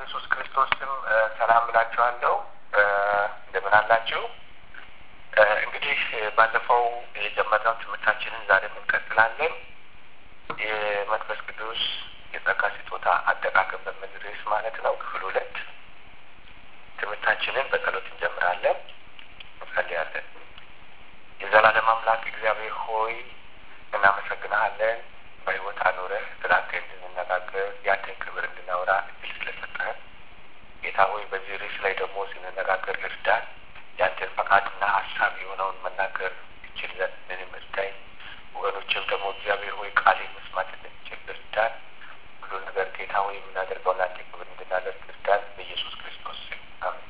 በኢየሱስ ክርስቶስ ስም ሰላም እላችኋለሁ። እንደምን አላችሁ? እንግዲህ ባለፈው የጀመርነው ትምህርታችንን ዛሬም እንቀጥላለን። የመንፈስ ቅዱስ የጸጋ ስጦታ አጠቃቀም በሚል ርዕስ ማለት ነው። ክፍል ሁለት ትምህርታችንን በጸሎት እንጀምራለን። እንጸልያለን። የዘላለም አምላክ እግዚአብሔር ሆይ እናመሰግናሃለን። በሕይወት አኑረህ ስላንተ እንድንነጋገር ያንተን ክብር እንድናወራ እድል ስለሰጠህን ጌታ ሆይ በዚህ ርዕስ ላይ ደግሞ ስንነጋገር እርዳን። ያንተን ፈቃድና ሀሳብ የሆነውን መናገር እችል ዘንድ ምንም እርዳኝ። ወገኖችም ደግሞ እግዚአብሔር ሆይ ቃል መስማት እንድንችል እርዳን። ሁሉ ነገር ጌታ ሆይ የምናደርገው ለአንተ ክብር እንድናደርግ እርዳን። በኢየሱስ ክርስቶስ ስም አሜን።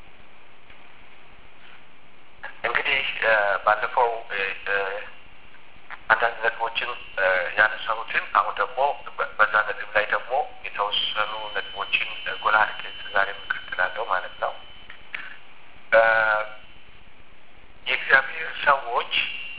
እንግዲህ ባለፈው አንዳንድ ነጥቦችን ያነሳሁትን አሁን ደግሞ በዛ ነጥብ ላይ ደግሞ የተወሰኑ ነጥቦችን ጎላ አድርጌ ዛሬ የምቀጥላለሁ ማለት ነው። የእግዚአብሔር ሰዎች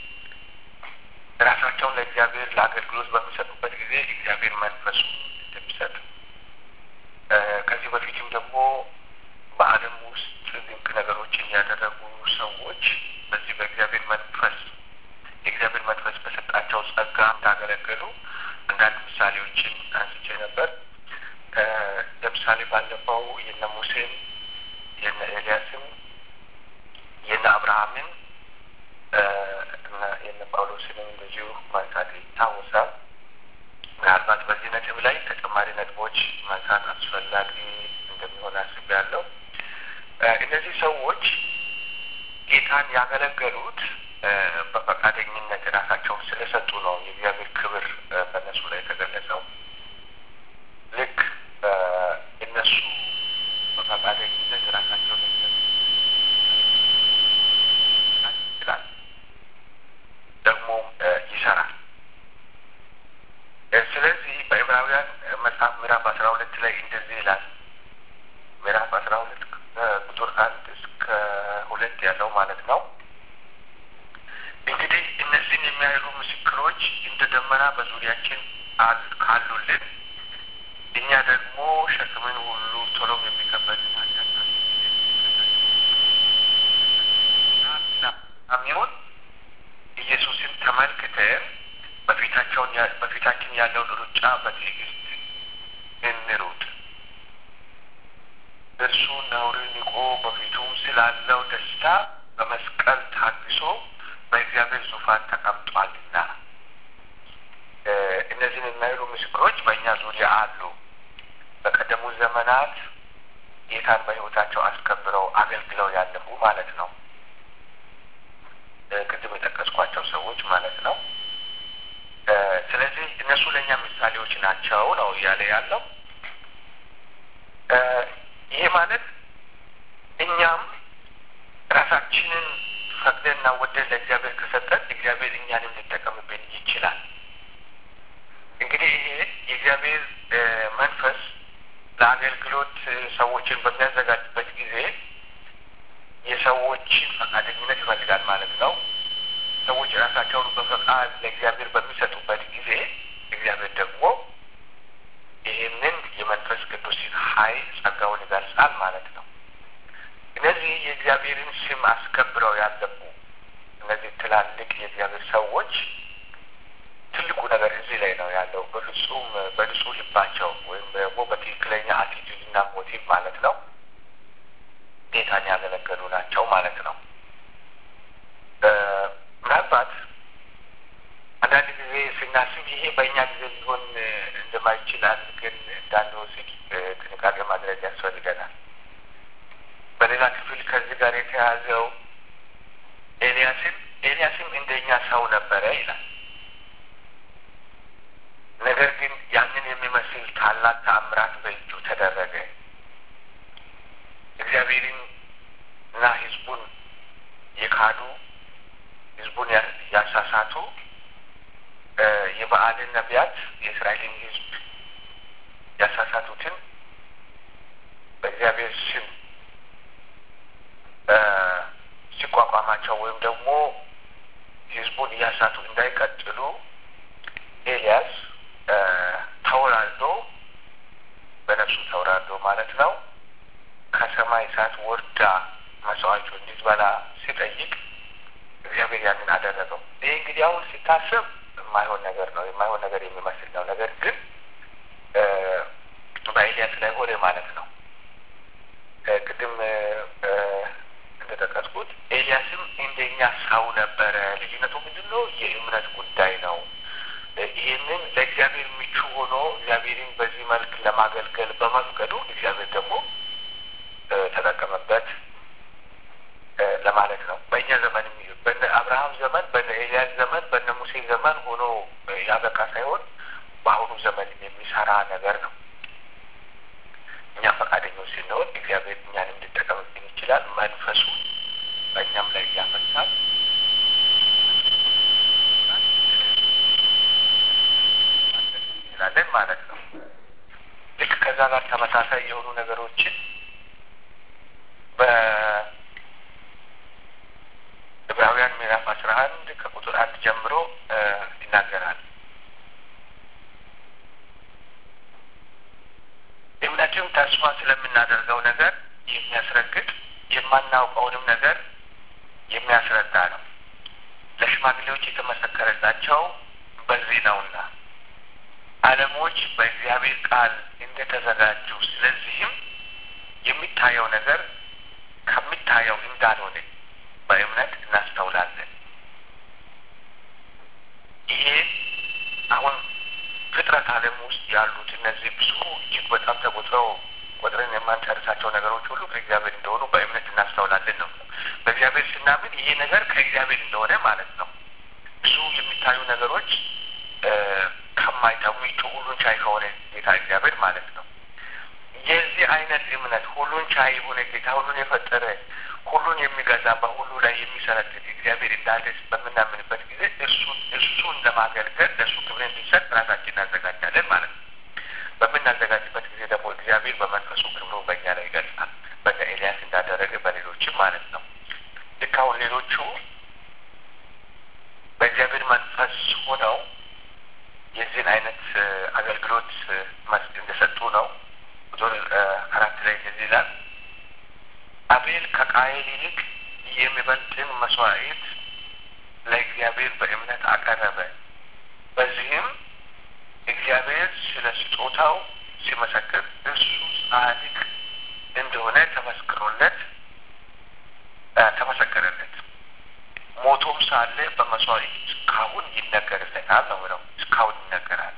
ራሳቸውን ለእግዚአብሔር ለአገልግሎት በሚሰጡበት ጊዜ እግዚአብሔር መንፈሱ እንደሚሰጥ ከዚህ በፊትም ደግሞ በዓለም ውስጥ ድንቅ ነገሮችን ያደረጉ ሰዎች በዚህ በእግዚአብሔር መንፈስ የእግዚአብሔር መንፈስ በሰጣቸው ጸጋ እንዳገለገሉ አንዳንድ ምሳሌዎችን አንስቼ ነበር። ለምሳሌ ባለፈው የነ ሙሴን የነ ኤልያስን የነ አብርሃምን የነ ጳውሎስንም እንደዚሁ ማንሳት ይታወሳል። ምናልባት በዚህ ነጥብ ላይ ተጨማሪ ነጥቦች ማንሳት አስፈላጊ እንደሚሆን አስቤያለሁ። እነዚህ ሰዎች ጌታን ያገለገሉት በፈቃደኝነት ራሳቸውን ስለሰጡ ነው የእግዚአብሔር ክብር በእነሱ ላይ የተገለጸው። ልክ እነሱ በፈቃደኝነት ራሳቸውን ይችላል ደግሞም ይሰራል። ስለዚህ በዕብራውያን መጽሐፍ ምዕራፍ አስራ ሁለት ላይ እንደዚህ ይላል። ምዕራፍ አስራ ሁለት ቁጥር አንድ እስከ ሁለት ያለው ማለት ነው። እንግዲህ እነዚህን የሚያህሉ ምስክሮች እንደ ደመና በዙሪያችን ካሉልን እኛ ደግሞ ሸክምን ሁሉ ቶሎም የሚከበድን ኃጢአታሚውን ኢየሱስን ተመልክተን በፊታቸውን በፊታችን ያለውን ሩጫ በትዕግስት እንሩጥ። እርሱ ነውርን ንቆ በፊቱም ስላለው ደስታ በመስቀል ታግሶ በእግዚአብሔር ዙፋን ተቀምጧልና። እነዚህን የሚያህሉ ምስክሮች በእኛ ዙሪያ አሉ። በቀደሙ ዘመናት ጌታን በሕይወታቸው አስከብረው አገልግለው ያለፉ ማለት ነው። ቅድም የጠቀስኳቸው ሰዎች ማለት ነው። ስለዚህ እነሱ ለእኛ ምሳሌዎች ናቸው ነው እያለ ያለው። ይሄ ማለት እኛም ራሳችንን ፈቅደንና ወደን ለእግዚአብሔር ከሰጠን እግዚአብሔር እኛንም ሊጠቀምብን ይችላል። እንግዲህ ይሄ የእግዚአብሔር መንፈስ ለአገልግሎት ሰዎችን በሚያዘጋጅበት ጊዜ የሰዎችን ፈቃደኝነት ይፈልጋል ማለት ነው። ሰዎች ራሳቸውን በፈቃድ ለእግዚአብሔር በሚሰጡበት ጊዜ እግዚአብሔር ደግሞ ይህንን የመንፈስ ቅዱስን ኃይል ጸጋውን ይገልጻል ማለት ነው። እነዚህ የእግዚአብሔርን ስም አስከብረው ያለፉ እነዚህ ትላልቅ የእግዚአብሔር ሰዎች ትልቁ ነገር እዚህ ላይ ነው ያለው። በፍጹም በንጹህ ልባቸው ወይም ደግሞ በትክክለኛ አቲቱድና ሞቲቭ ማለት ነው ጌታን ያገለገሉ ናቸው ማለት ነው። ምናልባት አንዳንድ ጊዜ ስናስብ ይሄ በእኛ ጊዜ ሊሆን እንደማይችል አድርገን እንዳንወስድ ጥንቃቄ ማድረግ ያስፈልገናል። በሌላ ክፍል ከዚህ ጋር የተያዘው ኤልያስም ኤልያስም እንደኛ ሰው ነበረ ይላል። ነገር ግን ያንን የሚመስል ታላቅ ተአምራት በእጁ ተደረገ። እግዚአብሔርን እና ሕዝቡን የካዱ ሕዝቡን ያሳሳቱ የበዓልን ነቢያት የእስራኤልን ሕዝብ ያሳሳቱትን በእግዚአብሔር ስም ሲቋቋማቸው ወይም ደግሞ ሕዝቡን እያሳቱ እንዳይቀጥሉ ኤልያስ ተወላልዶ በነፍሱ ከእነሱ ተወራዶ ማለት ነው ከሰማይ እሳት ወርዳ መስዋዕቱ እንዲበላ ሲጠይቅ እግዚአብሔር ያንን አደረገው። ይህ እንግዲህ አሁን ሲታሰብ የማይሆን ነገር ነው፣ የማይሆን ነገር የሚመስል ነው። ነገር ግን በኤልያስ ላይ ሆነ ማለት ነው። ቅድም እንደጠቀስኩት ኤልያስም እንደኛ ሰው ነበረ። ልዩነቱ ምንድን ነው? የእምነት ጉዳይ ነው። ይህንን ለእግዚአብሔር ምቹ ሆኖ እግዚአብሔርን በዚህ መልክ ለማገልገል በመፍቀዱ እግዚአብሔር ደግሞ ተጠቀመበት ለማለት ነው። በእኛ ዘመን በነ አብርሃም ዘመን፣ በነ ኤልያስ ዘመን፣ በነ ሙሴ ዘመን ሆኖ ያበቃ ሳይሆን በአሁኑ ዘመን የሚሰራ ነገር ነው። እኛ ፈቃደኞች ስንሆን እግዚአብሔር እኛንም ሊጠቀምብን ይችላል። መንፈሱ በእኛም ላይ እያፈሳል። እንችላለን ማለት ነው። ልክ ከዛ ጋር ተመሳሳይ የሆኑ ነገሮችን በዕብራውያን ምዕራፍ አስራ አንድ ከቁጥር አንድ ጀምሮ ይናገራል። እምነትም ተስፋ ስለምናደርገው ነገር የሚያስረግጥ የማናውቀውንም ነገር የሚያስረዳ ነው። ለሽማግሌዎች የተመሰከረላቸው በዚህ ነውና ዓለሞች በእግዚአብሔር ቃል እንደተዘጋጁ፣ ስለዚህም የሚታየው ነገር ከሚታየው እንዳልሆነ በእምነት እናስተውላለን። ይሄ አሁን ፍጥረት ዓለም ውስጥ ያሉት እነዚህ ብዙ እጅግ በጣም ተቆጥረው ቆጥረን የማንጨርሳቸው ነገሮች ሁሉ ከእግዚአብሔር እንደሆኑ በእምነት እናስተውላለን ነው። በእግዚአብሔር ስናምን ይሄ ነገር ከእግዚአብሔር እንደሆነ ማለት ነው። ብዙ የሚታዩ ነገሮች ከማይታዩ ሁሉን ቻይ ከሆነ ጌታ እግዚአብሔር ማለት ነው። የዚህ አይነት እምነት ሁሉን ቻይ የሆነ ጌታ ሁሉን የፈጠረ ሁሉን የሚገዛ በሁሉ ላይ የሚሰለጥን እግዚአብሔር እንዳለ በምናምንበት ጊዜ እርሱን እርሱን ለማገልገል ለእሱ ክብር እንዲሰጥ ራሳችን እናዘጋጃለን ማለት ነው። በምናዘጋጅበት ጊዜ ደግሞ እግዚአብሔር በመንፈሱ ክብሩ በእኛ ላይ ይገልጻል። በነ ኤልያስ እንዳደረገ በሌሎችም ማለት ነው። ልክ አሁን ሌሎቹ በእግዚአብሔር መንፈስ ሆነው የዚህን አይነት አገልግሎት መስድ እንደሰጡ ነው። ቁጥር አራት ላይ እንደዚህ ይላል አቤል ከቃየል ይልቅ የሚበልጥን መስዋዕት ለእግዚአብሔር በእምነት አቀረበ። በዚህም እግዚአብሔር ስለ ስጦታው ሲመሰክር እርሱ ጻድቅ እንደሆነ ተመስክሮለት ተመሰከረለት። ሞቶም ሳለ በመስዋዕት እስካሁን ይነገርለታል ነው ነው እስካሁን ይነገራል።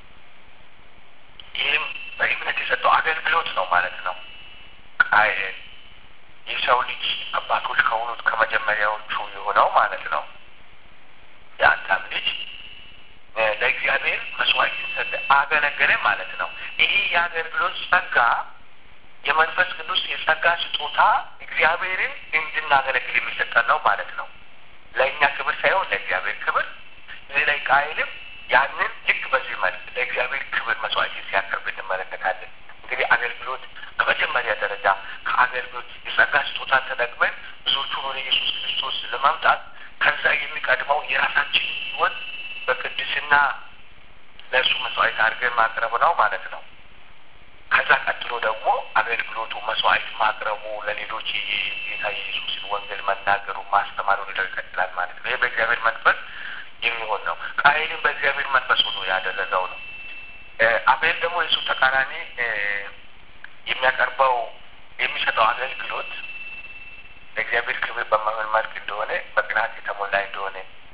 ይህም በእምነት የሰጠው አገልግሎት ነው ማለት ነው። ቃየል የሰው ልጅ አባቶች ከሆኑት ከመጀመሪያዎቹ የሆነው ማለት ነው። የአዳም ልጅ ለእግዚአብሔር መስዋዕትን ሰጠ፣ አገለገለ ማለት ነው። ይሄ የአገልግሎት ጸጋ የመንፈስ ቅዱስ የጸጋ ስጦታ እግዚአብሔርን እንድናገለግል የሚሰጠን ነው ማለት ነው። ለእኛ ክብር ሳይሆን ለእግዚአብሔር ክብር። እዚህ ላይ ቃይልም ያንን ልክ በዚህ መልክ ለእግዚአብሔር ክብር መስዋዕትን ሲያቀርብ እንመለከታለን። እንግዲህ አገልግሎት በመጀመሪያ ደረጃ ከአገልግሎት የጸጋ ስጦታን ተጠቅመን ብዙዎቹን ወደ ኢየሱስ ክርስቶስ ለማምጣት ከዛ የሚቀድመው የራሳችን ሕይወት በቅድስና ለእርሱ መስዋዕት አድርገን ማቅረብ ነው ማለት ነው። ከዛ ቀጥሎ ደግሞ አገልግሎቱ መስዋዕት ማቅረቡ፣ ለሌሎች የጌታ የኢየሱስን ወንጌል መናገሩ፣ ማስተማሩ ሌላው ይቀጥላል ማለት ነው። ይህ በእግዚአብሔር መንፈስ የሚሆን ነው። ቃየልን በእግዚአብሔር መንፈስ ሆኖ ያደረገው ነው። አቤል ደግሞ የሱ ተቃራኒ የሚያቀርበው የሚሰጠው አገልግሎት ለእግዚአብሔር ክብር በማይሆን መልክ እንደሆነ በቅናት የተሞላ እንደሆነ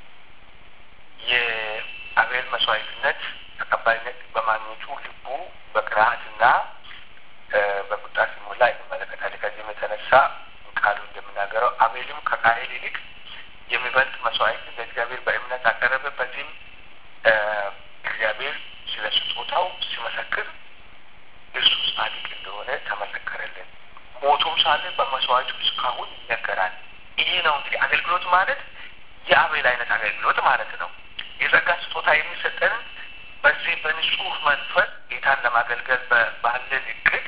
የአቤል መስዋዕትነት ተቀባይነት በማግኘቱ ልቡ በቅንዓትና በቁጣ ሲሞላ እንመለከታለን። ከዚህም የተነሳ ቃሉ እንደምናገረው አቤልም ከቃየል ይልቅ የሚበልጥ መስዋዕት ለእግዚአብሔር በእምነት አቀረበ። በዚህም እግዚአብሔር ስለ ስጦታው ሲመሰክር እርሱ ጻድቅ እንደሆነ ተመሰከረልን። ሞቶም ሳለ በመስዋዕቱ እስካሁን ይነገራል። ይሄ ነው እንግዲህ አገልግሎት ማለት የአቤል አይነት አገልግሎት ማለት ነው። የጸጋ ስጦታ የሚሰጠንን በዚህ በንጹህ መንፈስ ጌታን ለማገልገል ባለን እቅድ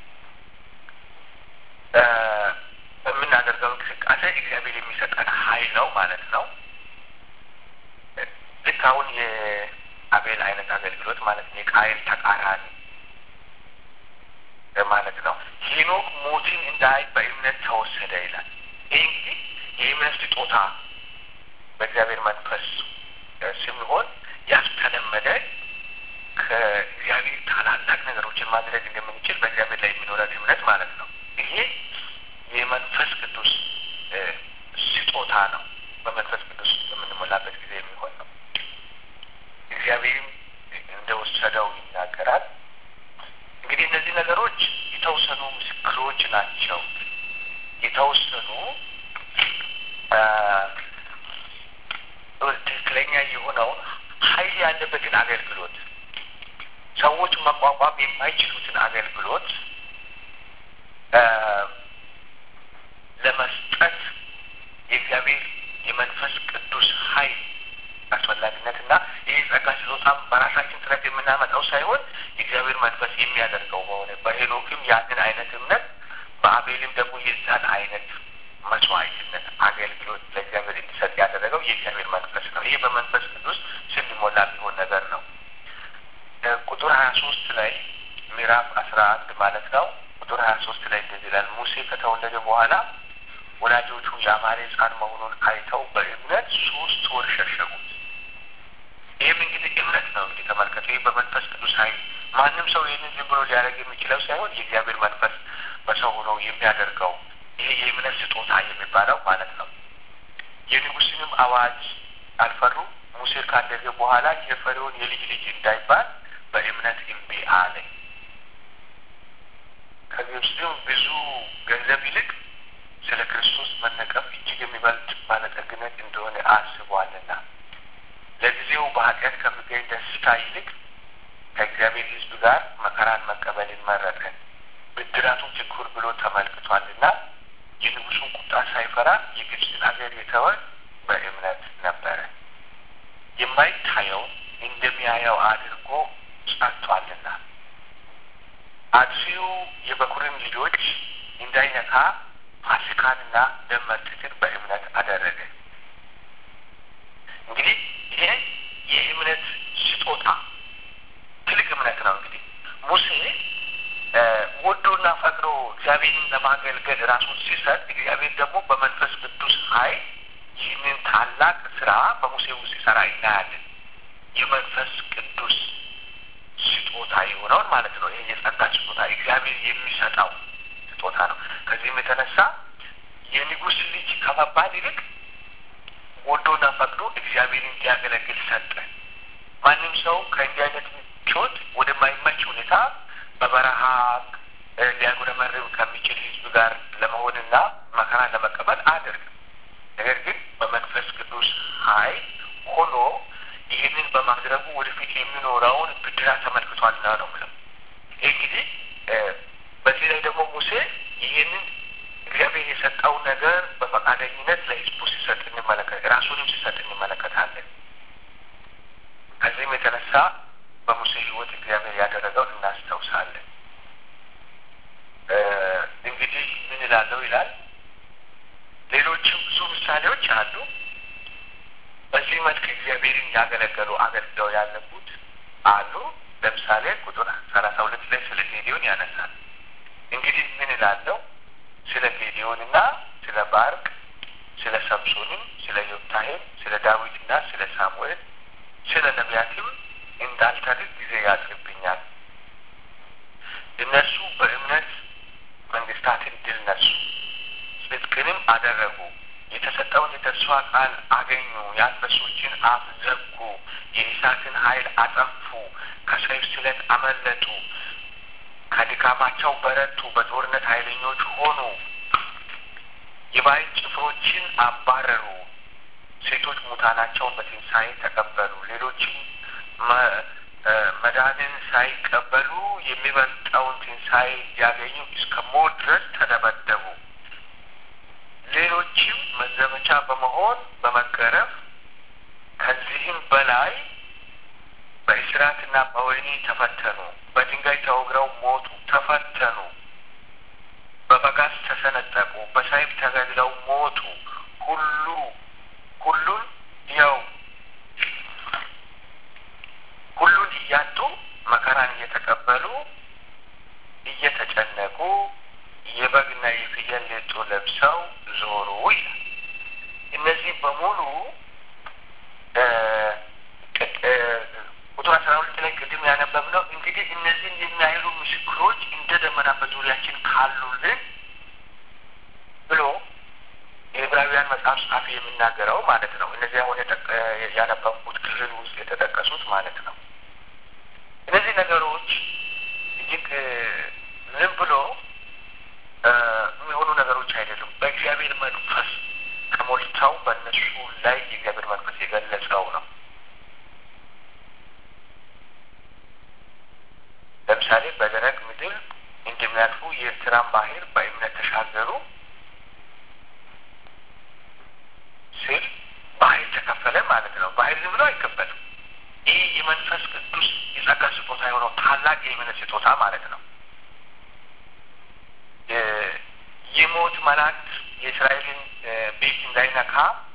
በምናደርገው እንቅስቃሴ እግዚአብሔር የሚሰጠን ኃይል ነው ማለት ነው። ልክ አሁን የአቤል አይነት አገልግሎት ማለት ነው። የቃየል ተቃራኒ ማለት ነው። ሄኖክ ሞትን እንዳይ በእምነት ተወሰደ ይላል። ይህ እንግዲህ የእምነት ስጦታ በእግዚአብሔር መንፈስ ስንሆን ያስተለመደ ከእግዚአብሔር ታላላቅ ነገሮችን ማድረግ እንደምንችል በእግዚአብሔር ላይ የሚኖረን እምነት ማለት ነው። ይሄ የመንፈስ ቅዱስ ስጦታ ነው። በመንፈስ ቅዱስ በምንሞላበት ጊዜ የሚሆን ነው። እግዚአብሔርም እንደወሰደው ይናገራል። እንግዲህ እነዚህ ነገሮች የተወሰኑ ምስክሮች ናቸው። የተወሰኑ ትክክለኛ የሆነውን ኃይል ያለበትን አገልግሎት ሰዎች መቋቋም የማይችሉትን አገልግሎት ለመስጠት የእግዚአብሔር የመንፈስ ቅዱስ ኃይል አስፈላጊነትና ይህ ጸጋ ስጦታም በራሳችን ጥረት የምናመጣው ሳይሆን የእግዚአብሔር መንፈስ የሚያደርገው በሆነ በሄኖክም ያንን አይነት እምነት በአቤልም ደግሞ የዛን አይነት መስዋዕትነት አገልግሎት ለእግዚአብሔር እንዲሰጥ ያደረገው የእግዚአብሔር መንፈስ ነው። ይህ በመንፈስ ቅዱስ ስንሞላ የሚሆን ነገር ነው። ቁጥር ሀያ ሶስት ላይ ምዕራፍ አስራ አንድ ማለት ነው። ቁጥር ሀያ ሶስት ላይ እንደዚህ ይላል። ሙሴ ከተወለደ በኋላ ወላጆቹ የአማሬ ሕፃን መሆኑን አይተው በእምነት ሶስት ወር ሸሸጉት። ይህም እንግዲህ እምነት ነው። እንግዲህ ተመልከቱ። ይህ በመንፈስ ቅዱስ ኃይል ማንም ሰው ይህንን ዝም ብሎ ሊያደርግ የሚችለው ሳይሆን የእግዚአብሔር መንፈስ በሰው ሆኖ የሚያደርገው ይሄ የእምነት ስጦታ የሚባለው ማለት ነው። የንጉሥንም አዋጅ አልፈሩ። ሙሴ ካደገ በኋላ የፈሪውን የልጅ ልጅ እንዳይባል በእምነት እምቢ አለ። ከግብፅም ብዙ ገንዘብ ይልቅ ስለ ክርስቶስ መነቀፍ እጅግ የሚበልጥ ባለጠግነት እንደሆነ አስቧልና ለጊዜው በኃጢአት ከሚገኝ ደስታ ይልቅ ከእግዚአብሔር ሕዝብ ጋር መከራን መቀበልን መረጠ። ብድራቱን ትኩር ብሎ ተመልክቷልና የንጉሱን ቁጣ ሳይፈራ የግብፅን አገር የተወ በእምነት ነበረ። የማይታየውን እንደሚያየው አድርጎ ጸንቷልና አጥፊው የበኩርን ልጆች እንዳይነካ ፋሲካንና ደም መርጨትን በእምነት አደረገ። እንግዲህ ይሄ የእምነት ስጦታ ትልቅ እምነት ነው። እንግዲህ ሙሴ ወዶና ፈቅዶ እግዚአብሔርን ለማገልገል ራሱን ሲሰጥ እግዚአብሔር ደግሞ በመንፈስ ቅዱስ ኃይል ይህንን ታላቅ ስራ በሙሴ ውስጥ ሲሰራ እናያለን። የመንፈስ ቅዱስ ስጦታ የሆነውን ማለት ነው። ይሄ የጸጋ ስጦታ እግዚአብሔር የሚሰጠው ስጦታ ነው። ከዚህም የተነሳ የንጉሥ ልጅ ከመባል ይልቅ ወዶና ፈቅዶ እግዚአብሔርን እንዲያገለግል ሰጠ። ማንም ሰው ከእንዲህ አይነት ምቾት ወደማይመች ሁኔታ በበረሃ ሊያጉረመርም ከሚችል ሕዝብ ጋር ለመሆንና መከራ ለመቀበል አያደርግም። ነገር ግን በመንፈስ ቅዱስ ኃይል ሆኖ ይህንን በማድረጉ ወደፊት የሚኖረውን ብድራት ተመልክቷልና ነው ምለው። ይህ እንግዲህ በዚህ ላይ ደግሞ ሙሴ ይህንን እግዚአብሔር የሰጠው ነገር በፈቃደኝነት ለሕዝቡ ሲሰጥ እንመለከት ራሱንም ሲሰጥ እንመለከታለን። ከዚህም የተነሳ በሙሴ ሕይወት እግዚአብሔር ያደረገውን እናስታውሳለን። እንግዲህ ምን እላለሁ ይላል። ሌሎችም ብዙ ምሳሌዎች አሉ። በዚህ መልክ እግዚአብሔርን ያገለገሉ አገልግለው ያለፉት አሉ። ለምሳሌ ቁጥር ሰላሳ ሁለት ላይ ስለ ጌዲዮን ያነሳል። እንግዲህ ምን እላለሁ ስለ ጌዲዮንና ስለ ባርቅ፣ ስለ ሰምሶንም፣ ስለ ዮፍታሔም፣ ስለ ዳዊትና ስለ ሳሙኤል፣ ስለ ነቢያትም እንዳልተርክ ጊዜ ያጥርብኛል። እነርሱ በእምነት መንግስታትን ድል ነሱ፣ ጽድቅንም አደረጉ፣ የተሰጠውን የተስፋ ቃል አገኙ፣ የአንበሶችን አፍ ዘጉ፣ የእሳትን ኃይል አጠፉ፣ ከሰይፍ ስለት አመለጡ፣ ከድካማቸው በረቱ፣ በጦርነት ኃይለኞች ሆኑ፣ የባዕድ ጭፍሮችን አባረሩ፣ ሴቶች ሙታናቸውን በትንሣኤ ተቀበሉ፣ ሌሎችም መዳንን ሳይቀበሉ የሚበልጠውን ትንሣኤ ሊያገኙ እስከ ሞት ድረስ ተደበደቡ። ሌሎችም መዘመቻ በመሆን በመገረፍ ከዚህም በላይ በእስራትና በወህኒ ተፈተኑ። በድንጋይ ተወግረው ሞቱ፣ ተፈተኑ። በበጋዝ ተሰነጠቁ፣ በሰይፍ ተገድለው ሞቱ። ሁሉ ሁሉን ያው ሁሉን እያጡ መከራን እየተቀበሉ እየተጨነቁ ተመልሰው ዞሩ ይላል። እነዚህ በሙሉ ቁጥር አስራ ሁለት ላይ ቅድም ያነበብነው እንግዲህ እነዚህን የሚያህሉ ምስክሮች እንደ ደመና በዙሪያችን ካሉልን ብሎ የዕብራውያን መጽሐፍ ጸሐፊ የሚናገረው ማለት ነው። እነዚህ አሁን ያነበብኩት ክፍል ውስጥ የተጠቀሱት ማለት ነው። እነዚህ ነገሮች እጅግ ዝም ብሎ የሚሆኑ ነገሮች አይደሉም። በእግዚአብሔር መንፈስ ተሞልተው በእነሱ ላይ የእግዚአብሔር መንፈስ የገለጸው ነው። ለምሳሌ በደረቅ ምድር እንደሚያልፉ የኤርትራን ባህር በእምነት ተሻገሩ ሲል ባህር ተከፈለ ማለት ነው። ባህር ዝም ብሎ አይከፈልም። ይህ የመንፈስ ቅዱስ የጸጋ ስጦታ የሆነው ታላቅ የእምነት ስጦታ ማለት ነው። የሞት መላእክት የእስራኤልን ቤት እንዳይነካ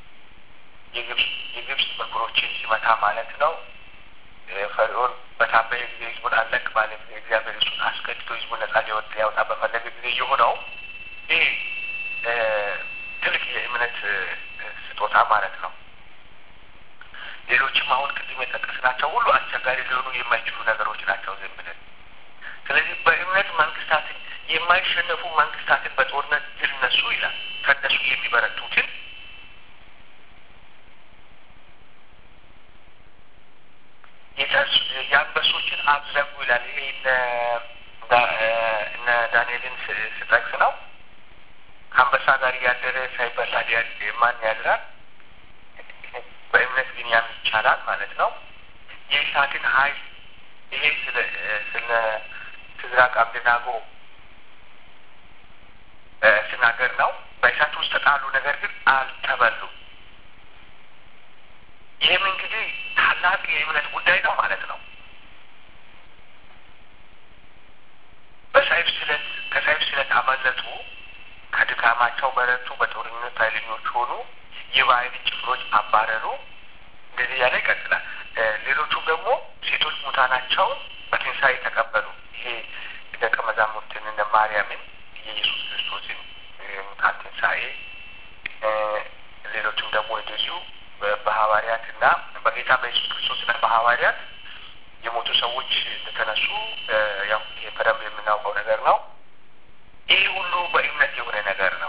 የግብፅ በኩሮችን ሲመታ ማለት ነው። ፈርዖን በታበየ ጊዜ ህዝቡን አለቅ ባለ ጊዜ እግዚአብሔር እሱን አስገድዶ ህዝቡን ነጻ ሊወጥ ሊያወጣ በፈለገ ጊዜ የሆነው ይህ ትልቅ የእምነት ስጦታ ማለት ነው። ሌሎችም አሁን ቅድም የጠቀስናቸው ሁሉ አስቸጋሪ ሊሆኑ የማይችሉ ነገሮች ናቸው ዝም ብለን። ስለዚህ በእምነት መንግስታትን የማይሸነፉ መንግስታትን በጦርነት ድል ነሱ ይላል። ከነሱ የሚበረቱትን የአንበሶችን አፍ ዘጉ ይላል። ይሄ እነ ዳንኤልን ስጠቅስ ነው። ከአንበሳ ጋር እያደረ ሳይበላ ማን ያድራል? በእምነት ግን ያን ይቻላል ማለት ነው። የእሳትን ኃይል ይሄ ስለ ስለ ሲድራቅ አብደናጎ ሲናገር ነው። በእሳት ውስጥ ተጣሉ፣ ነገር ግን አልተበሉም። ይህም እንግዲህ ታላቅ የእምነት ጉዳይ ነው ማለት ነው። በሰይፍ ስለት ከሰይፍ ስለት አመለጡ፣ ከድካማቸው በረቱ፣ በጦርነት ኃይለኞች ሆኑ፣ የባዕድን ጭፍሮች አባረሩ። እንደዚህ ያለ ይቀጥላል። ሌሎቹም ደግሞ ሴቶች ሙታናቸውን በትንሣኤ ተቀበሉ። ይሄ ደቀ መዛሙርትን እነ ማርያምን የኢየሱስ ክርስቶስን ሙታን ትንሣኤ ሌሎቹም ደግሞ እንደዚሁ በሐዋርያት እና በጌታ በኢየሱስ ክርስቶስ እና በሐዋርያት የሞቱ ሰዎች እንደተነሱ ያው ይሄ በደንብ የምናውቀው ነገር ነው። ይህ ሁሉ በእምነት የሆነ ነገር ነው።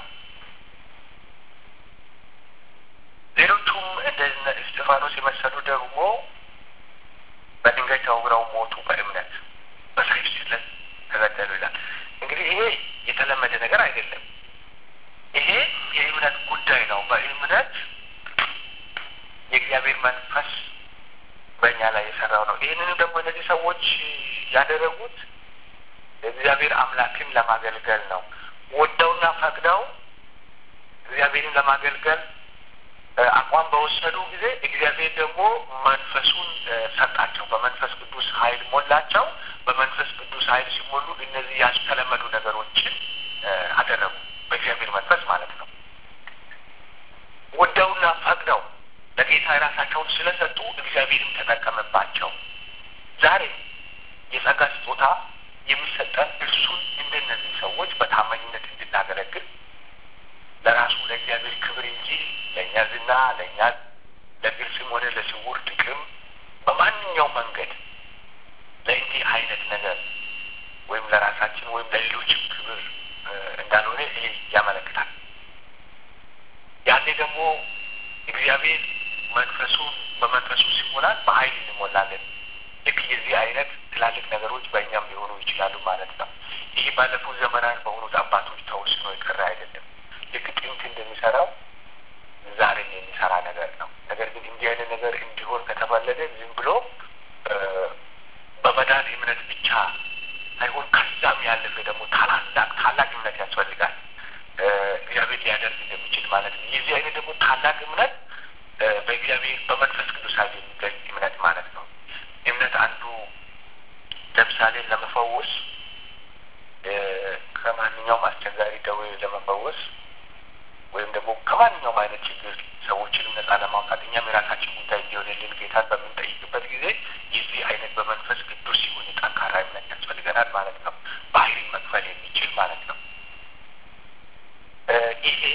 ሌሎቹም እንደ እስጢፋኖስ የመሰሉ ደግሞ በድንጋይ ተወግረው ሞቱ በእምነት በሰይፍ ስለት ተገደሉ ይላል። እንግዲህ ይሄ የተለመደ ነገር አይደለም። ይሄ የእምነት ጉዳይ ነው። በእምነት የእግዚአብሔር መንፈስ በእኛ ላይ የሰራው ነው። ይህንንም ደግሞ እነዚህ ሰዎች ያደረጉት እግዚአብሔር አምላክን ለማገልገል ነው። ወደውና ፈቅደው እግዚአብሔርን ለማገልገል አቋም በወሰዱ ጊዜ እግዚአብሔር ደግሞ መንፈሱን ሰጣቸው። በመንፈስ ቅዱስ ኃይል ሞላቸው። በመንፈስ ቅዱስ ኃይል ሲሞሉ እነዚህ ያልተለመዱ ነገሮችን አደረጉ። በእግዚአብሔር መንፈስ ማለት ነው። ወደውና ፈቅደው ለጌታ የራሳቸውን ስለሰጡ እግዚአብሔርም ተጠቀመባቸው። ዛሬ የጸጋ ስጦታ የሚሰጠን እርሱን እንደነዚህ ሰዎች በታማኝነት እንድናገለግል ለራሱ ለእግዚአብሔር ክብር እንጂ ለእኛ ዝና፣ ለእኛ ለግልጽም ሆነ ለስውር ጥቅም በማንኛው መንገድ ለእንዲህ አይነት ነገር ወይም ለራሳችን ወይም ለሌሎችም ክብር እንዳልሆነ ይሄ ያመለክታል። ያኔ ደግሞ እግዚአብሔር መንፈሱን በመንፈሱ ሲሞላል በኃይል እንሞላለን። ልክ የዚህ አይነት ትላልቅ ነገሮች በእኛም ሊሆኑ ይችላሉ ማለት ነው። ይህ ባለፉት ዘመናት በሆኑት አባቶች ተወስኖ የቀረ አይደለም። ልክ ጥንት እንደሚሰራው ዛሬም የሚሰራ ነገር ነው። ነገር ግን እንዲህ አይነት ነገር እንዲሆን ከተፈለገ ዝም ብሎ በመዳን እምነት ብቻ ሳይሆን ከዛም ያለፈ ደግሞ ታላላቅ ታላቅ እምነት ያስፈልጋል። እግዚአብሔር ሊያደርግ እንደሚችል ማለት ነው። የዚህ አይነት ደግሞ ታላቅ እምነት በእግዚአብሔር በመንፈስ ቅዱስ ኃይል የሚገኝ እምነት ማለት ነው። እምነት አንዱ ለምሳሌ ለመፈወስ ከማንኛውም አስቸጋሪ ደዌ ለመፈወስ ወይም ደግሞ ከማንኛውም አይነት ችግር ሰዎችንም ነጻ ለማውጣት እኛም የራሳችን ጉዳይ እንዲሆንልን ጌታን በምንጠይቅበት ጊዜ የዚህ አይነት በመንፈስ ቅዱስ ሲሆን ጠንካራ እምነት ያስፈልገናል ማለት ነው። ባህሪን መክፈል የሚችል ማለት ነው። ይሄ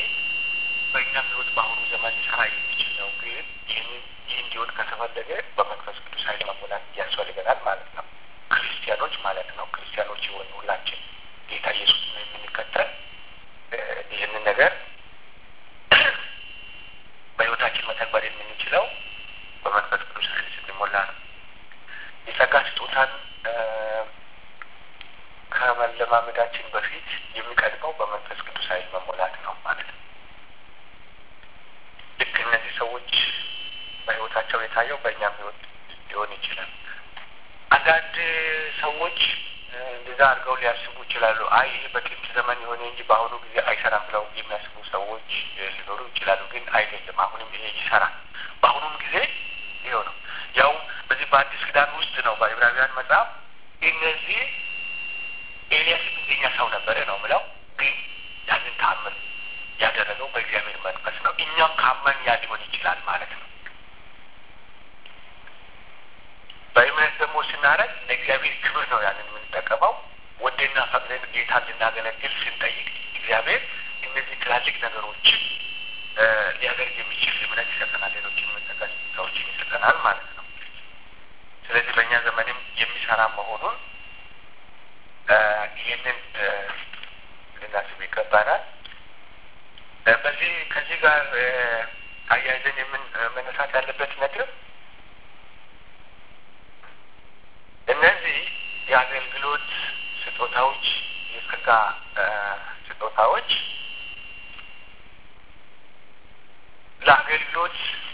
ከመለማመዳችን በፊት የሚቀድመው በመንፈስ ቅዱስ ኃይል መሞላት ነው ማለት ነው። ልክ እነዚህ ሰዎች በሕይወታቸው የታየው በእኛም ሕይወት ሊሆን ይችላል። አንዳንድ ሰዎች እንደዛ አድርገው ሊያስቡ ይችላሉ። አይ ይህ በጥንት ዘመን የሆነ እንጂ በአሁኑ ጊዜ አይሰራም ብለው የሚያስቡ ሰዎች ሊኖሩ ይችላሉ። ግን አይደለም፣ አሁንም ይሄ ይሰራል። በአሁኑም ጊዜ ይኸው ነው። ያው በዚህ በአዲስ ኪዳን ውስጥ ነው በዕብራውያን መጽሐፍ እነዚህ ኤልያስም እንደኛ ሰው ነበረ ነው ምለው፣ ግን ያንን ተአምር ያደረገው በእግዚአብሔር መንፈስ ነው። እኛም ካመን ያ ሊሆን ይችላል ማለት ነው። በእምነት ደግሞ ስናረግ ለእግዚአብሔር ክብር ነው ያንን የምንጠቀመው። ወደና ፈቅደን ጌታን ልናገለግል ስንጠይቅ እግዚአብሔር እነዚህ ትላልቅ ነገሮችን ሊያደርግ የሚችል እምነት ይሰጠናል። ሌሎችን የምንጠቀስ ሰዎችን ይሰጠናል ማለት ነው። ስለዚህ በእኛ ዘመንም የሚሰራ መሆኑን ይህንን ልናስብ ይገባናል። በዚህ ከዚህ ጋር አያይዘን የምን መነሳት ያለበት ነጥብ እነዚህ የአገልግሎት ስጦታዎች የጸጋ ስጦታዎች ለአገልግሎት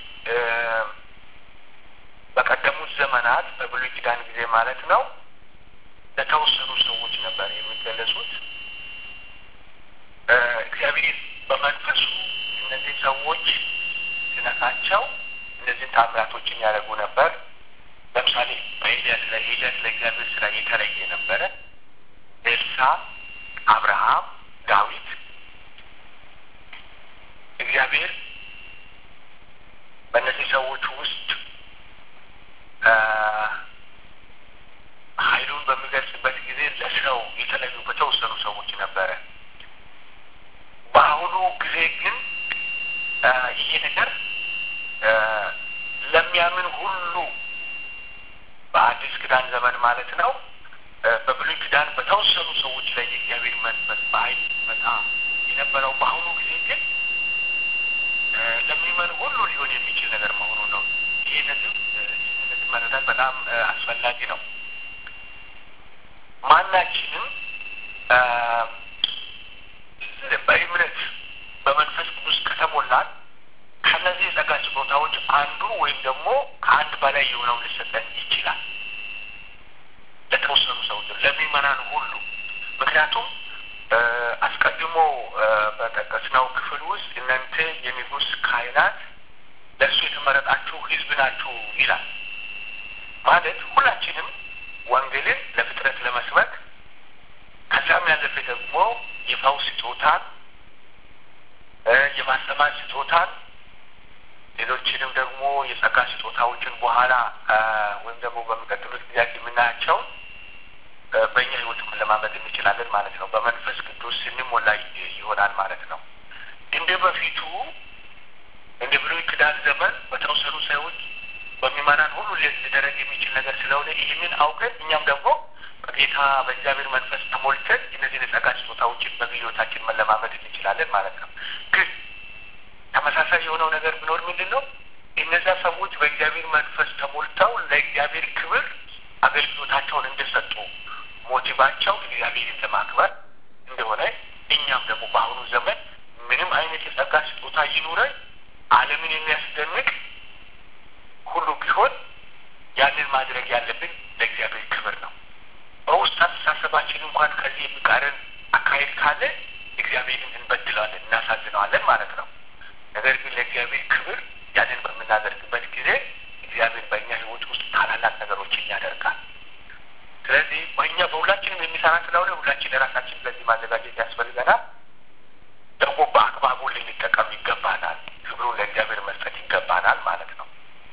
በቀደሙት ዘመናት በብሉይ ኪዳን ጊዜ ማለት ነው ለተወሰኑ ሰዎች ነበር የሚገለጹት። እግዚአብሔር በመንፈሱ እነዚህ ሰዎች ሲነካቸው እነዚህን ታምራቶችን ያደርጉ ነበር። ለምሳሌ በኤልያስ ላይ ኤልያስ ለእግዚአብሔር ስራ የተለየ ነበረ። ኤልሳ፣ አብርሃም፣ ዳዊት እግዚአብሔር በእነዚህ ሰዎች ውስጥ ኃይሉን በሚገልጽበት ጊዜ ለስራው የተለዩ በተወሰኑ ሰዎች ነበረ። በአሁኑ ጊዜ ግን ይሄ ነገር ለሚያምን ሁሉ በአዲስ ኪዳን ዘመን ማለት ነው። በብሉይ ኪዳን በተወሰኑ ሰዎች ላይ የእግዚአብሔር መንፈስ በኃይል መጣ የነበረው በአሁኑ ጊዜ ግን ለሚመን ሁሉ ሊሆን የሚችል ነገር መሆኑ ነው። ይህ ነጥብ ይህን መረዳት በጣም አስፈላጊ ነው። ማናችንም በእምነት በመንፈስ ቅዱስ ከተሞላን ከነዚህ የጸጋ ስጦታዎች አንዱ ወይም ደግሞ ከአንድ በላይ የሆነው ሊሰጠን ይችላል። ለተወሰኑ ሰዎች ለሚመናን ሁሉ ምክንያቱም አስቀድሞ በጠቀስነው ክፍል ውስጥ እናንተ የንጉሥ ካህናት ለእሱ የተመረጣችሁ ሕዝብ ናችሁ ይላል። ማለት ሁላችንም ወንጌልን ለፍጥረት ለመስበክ ከዛም ያለፈ ደግሞ የፈውስ ስጦታን፣ የማስተማር ስጦታን፣ ሌሎችንም ደግሞ የጸጋ ስጦታዎችን በኋላ ወይም ደግሞ በሚቀጥሉት ጊዜያት የምናያቸው በእኛ ህይወት መለማመድ እንችላለን ማለት ነው። በመንፈስ ቅዱስ ስንሞላ ይሆናል ማለት ነው። እንደ በፊቱ እንደ ብሉይ ኪዳን ዘመን በተወሰኑ ሰዎች በሚመናን ሁሉ ሊደረግ የሚችል ነገር ስለሆነ ይህንን አውቀን እኛም ደግሞ በጌታ በእግዚአብሔር መንፈስ ተሞልተን እነዚህን የጸጋ ስጦታዎችን በግል ህይወታችን መለማመድ እንችላለን ማለት ነው። ግን ተመሳሳይ የሆነው ነገር ቢኖር ምንድን ነው? እነዛ ሰዎች በእግዚአብሔር መንፈስ ተሞልተው ለእግዚአብሔር ክብር አገልግሎታቸውን እንደሰጡ ሞቲቫቸው እግዚአብሔርን ለማክበር እንደሆነ እኛም ደግሞ በአሁኑ ዘመን ምንም አይነት የጸጋ ስጦታ ይኑረን ዓለምን የሚያስደንቅ ሁሉ ቢሆን ያንን ማድረግ ያለብን ለእግዚአብሔር ክብር ነው። በውስጥ አስተሳሰባችን እንኳን ከዚህ የሚቃረን አካሄድ ካለ እግዚአብሔርን እንበድለዋለን፣ እናሳዝነዋለን ማለት ነው። ነገር ግን ለእግዚአብሔር ክብር ያንን በምናደርግበት ጊዜ እግዚአብሔር በእኛ ህይወት ውስጥ ታላላቅ ነገሮችን ያደርጋል። ስለዚህ በእኛ በሁላችንም የሚሰራ ስለሆነ ሁላችን ለራሳችን ስለዚህ ማዘጋጀት ያስፈልገናል። ደግሞ በአግባቡ ልንጠቀም ይገባናል። ክብሩን ለእግዚአብሔር መስጠት ይገባናል ማለት ነው።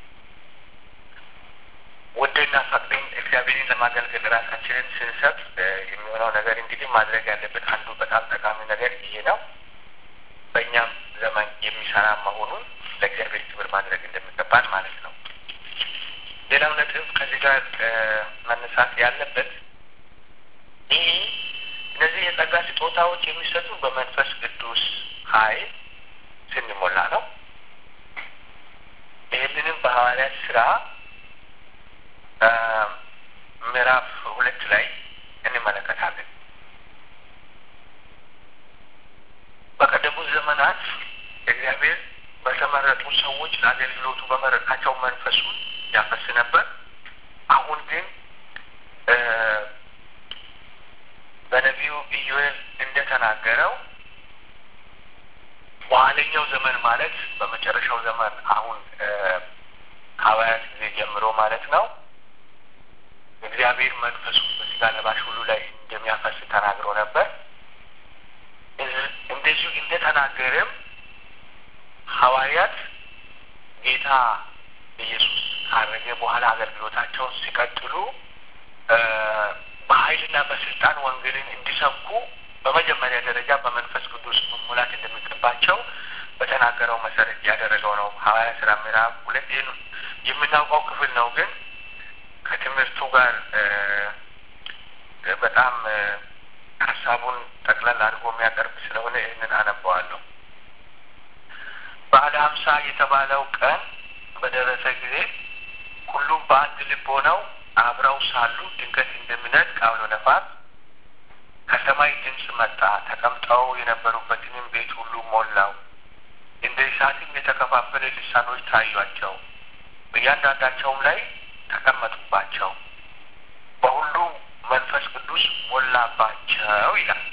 ወደና ፈቅደን እግዚአብሔርን ለማገልገል ራሳችንን ስንሰጥ የሚሆነው ነገር እንግዲህ ማድረግ ያለብን አንዱ በጣም ጠቃሚ ነገር ይሄ ነው። በእኛም ዘመን የሚሰራ መሆኑን ለእግዚአብሔር ክብር ማድረግ እንደሚገባን ማለት ነው። ሌላው ነጥብ ከዚህ ጋር መነሳት ያለበት ይህ እነዚህ የጸጋ ስጦታዎች የሚሰጡ በመንፈስ ቅዱስ ኃይል ስንሞላ ነው። ይህንንም በሐዋርያት ስራ ምዕራፍ ሁለት ላይ እንመለከታለን። ዘመናት እግዚአብሔር በተመረጡ ሰዎች ለአገልግሎቱ በመረጣቸው መንፈሱን ያፈስ ነበር። አሁን ግን በነቢዩ ኢዩኤል እንደተናገረው በኋለኛው ዘመን ማለት በመጨረሻው ዘመን አሁን ከሐዋርያት ጊዜ ጀምሮ ማለት ነው እግዚአብሔር መንፈሱን በስጋ ለባሽ ሁሉ ላይ እንደሚያፈስ ተናግሮ ነበር። እንደዚሁ እንደተናገረም ሐዋርያት ጌታ ኢየሱስ ካረገ በኋላ አገልግሎታቸውን ሲቀጥሉ በኃይልና በስልጣን ወንጌልን እንዲሰብኩ በመጀመሪያ ደረጃ በመንፈስ ቅዱስ መሙላት እንደሚገባቸው በተናገረው መሰረት ያደረገው ነው። ሐዋርያ ስራ ምዕራፍ ሁለት ይህን የምናውቀው ክፍል ነው። ግን ከትምህርቱ ጋር በጣም ሀሳቡን ጠቅለል አድርጎ የሚያቀርብ ስለሆነ ይህንን አነበዋለሁ። በዓለ ሀምሳ የተባለው ቀን በደረሰ ጊዜ ሁሉም በአንድ ልብ ሆነው አብረው ሳሉ ድንገት እንደሚነጥቅ አውሎ ነፋስ ከሰማይ ድምፅ መጣ። ተቀምጠው የነበሩበትንም ቤት ሁሉ ሞላው። እንደ እሳትም የተከፋፈለ ልሳኖች ታዩአቸው፣ በእያንዳንዳቸውም ላይ ተቀመጡባቸው። በሁሉም መንፈስ ቅዱስ ሞላባቸው ይላል።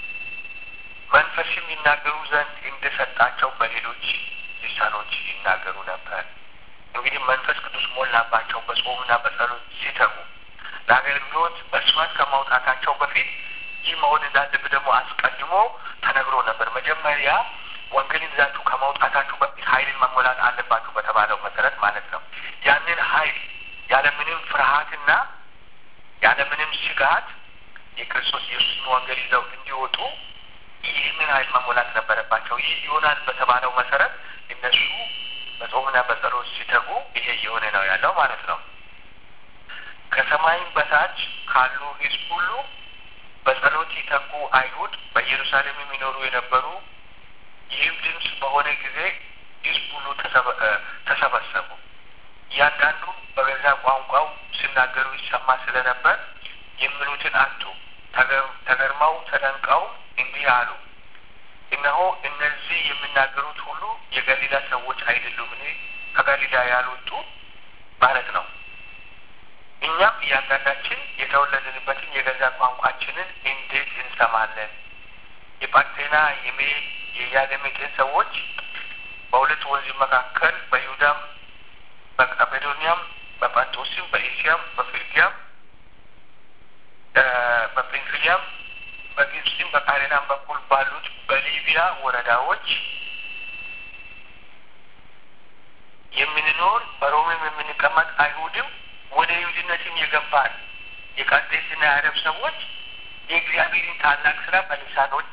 መንፈስም ይናገሩ ዘንድ እንደሰጣቸው በሌሎች ልሳኖች ይናገሩ ነበር። እንግዲህ መንፈስ ቅዱስ ሞላባቸው በጾምና በጸሎት ሲተጉ ለአገልግሎት በስፋት ከማውጣታቸው በፊት ይህ መሆን እንዳለብህ ደግሞ አስቀድሞ ተነግሮ ነበር። መጀመሪያ ወንጌልን ይዛችሁ ከማውጣታችሁ በፊት ኃይልን መሞላት አለባችሁ በተባለው መሰረት ማለት ነው። ያንን ኃይል ያለምንም ፍርሃትና ያለምንም ስጋት የክርስቶስ ኢየሱስን ወንጌል ይዘው እንዲወጡ ይህንን ኃይል መሞላት ነበረባቸው። ይህ ይሆናል በተባለው መሰረት እነሱ በጾምና በጸሎት ሲተጉ ይሄ እየሆነ ነው ያለው ማለት ነው። ከሰማይም በታች ካሉ ሕዝብ ሁሉ በጸሎት ይተጉ አይሁድ በኢየሩሳሌም የሚኖሩ የነበሩ ይህም ድምፅ በሆነ ጊዜ ሕዝብ ሁሉ ተሰበሰቡ። እያንዳንዱ በገዛ ቋንቋው ሲናገሩ ይሰማ ስለነበር የሚሉትን አጡ። ተገርመው ተደንቀው እንዲህ አሉ፣ እነሆ እነዚህ የሚናገሩት ሁሉ የገሊላ ሰዎች አይደሉምን? ከገሊላ ያልወጡ ማለት ነው። እኛም እያንዳንዳችን የተወለድንበትን የገዛ ቋንቋችንን እንዴት እንሰማለን? የጳርቴና የሜድ የያለሜጤን ሰዎች በሁለት ወንዝ መካከል በይሁዳም በቀጴዶንያም በጳንጦስም በኤስያም በፍርጊያም በጵንፍልያም በግብፅም በቃሬናም በኩል ባሉት በሊቢያ ወረዳዎች የምንኖር በሮምም የምንቀመጥ አይሁድም ወደ ይሁድነትም የገባን የቀርጤስና የአረብ ሰዎች የእግዚአብሔርን ታላቅ ስራ በልሳኖች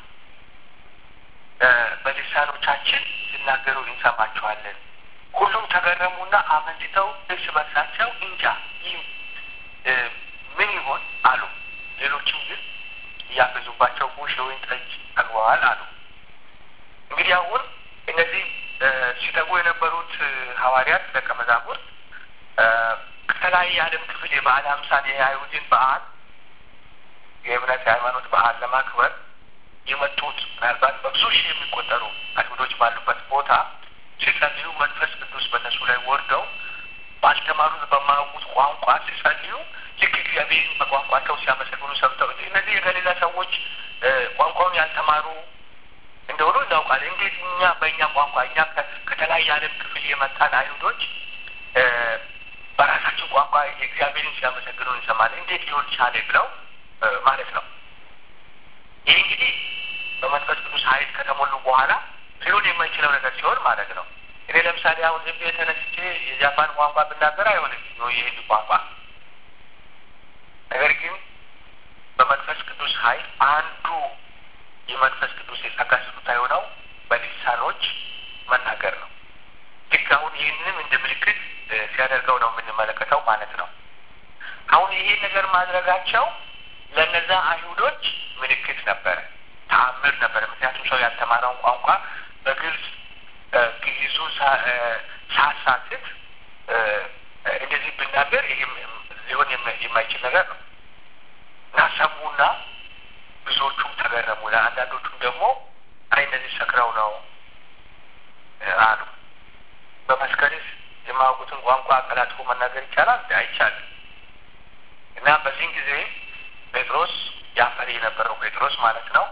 በልሳኖቻችን ሲናገሩ እንሰማቸዋለን። ሁሉም ተገረሙና አመንትተው እርስ በርሳቸው እንጃ ይህ ምን ይሆን አሉ። ሌሎችም ግን እያፈዙባቸው ጉሽ የወይን ጠጅ ጠግበዋል አሉ። እንግዲህ አሁን እነዚህ ሲተጉ የነበሩት ሐዋርያት ደቀ መዛሙርት ከተለያየ የዓለም ክፍል የበዓለ ሀምሳን የአይሁድን በዓል የእምነት የሃይማኖት በዓል ለማክበር የመጡት ምናልባት በብዙ ሺህ የሚቆጠሩ አይሁዶች ባሉበት ቦታ ሲጸልዩ መንፈስ ቅዱስ በእነሱ ላይ ወርደው ባልተማሩት በማያውቁት ቋንቋ ሲጸልዩ ልክ እግዚአብሔርን በቋንቋቸው ሲያመሰግኑ ሰምተው እነዚህ የገሊላ ሰዎች ቋንቋውን ያልተማሩ እንደሆኑ እናውቃለን። እንዴት እኛ በእኛ ቋንቋ እኛ ከተለያየ ዓለም ክፍል የመጣን አይሁዶች በራሳቸው ቋንቋ የእግዚአብሔርን ሲያመሰግኑ እንሰማለን። እንዴት ሊሆን ቻለ ብለው ማለት ነው። ይህ እንግዲህ በመንፈስ ቅዱስ ኃይል ከተሞሉ በኋላ ሊሆን የማይችለው ነገር ሲሆን ማለት ነው። እኔ ለምሳሌ አሁን ዝም ብዬ ተነስቼ የጃፓን ቋንቋ ብናገር አይሆንም የህንድ ቋንቋ። ነገር ግን በመንፈስ ቅዱስ ኃይል አንዱ የመንፈስ ቅዱስ የጸጋ ስጦታ የሆነው በሊሳኖች መናገር ነው። ልክ አሁን ይህንንም እንደ ምልክት ሲያደርገው ነው የምንመለከተው ማለት ነው። አሁን ይሄ ነገር ማድረጋቸው ለነዛ አይሁዶች ምልክት ነበረ፣ ተአምር ነበረ። ምክንያቱም ሰው ያልተማረውን ቋንቋ በግልጽ ግይዙ ሳሳትት እንደዚህ ብናገር ይህም ሊሆን የማይችል ነገር ነው እና ሰሙና ብዙዎቹም ተገረሙ። ለአንዳንዶቹም ደግሞ አይ እነዚህ ሰክረው ነው አሉ። በመስከርስ የማያውቁትን ቋንቋ አቀላጥፎ መናገር ይቻላል? አይቻልም። እና በዚህን ጊዜ ጴጥሮስ ያፈሪ የነበረው ጴጥሮስ ማለት ነው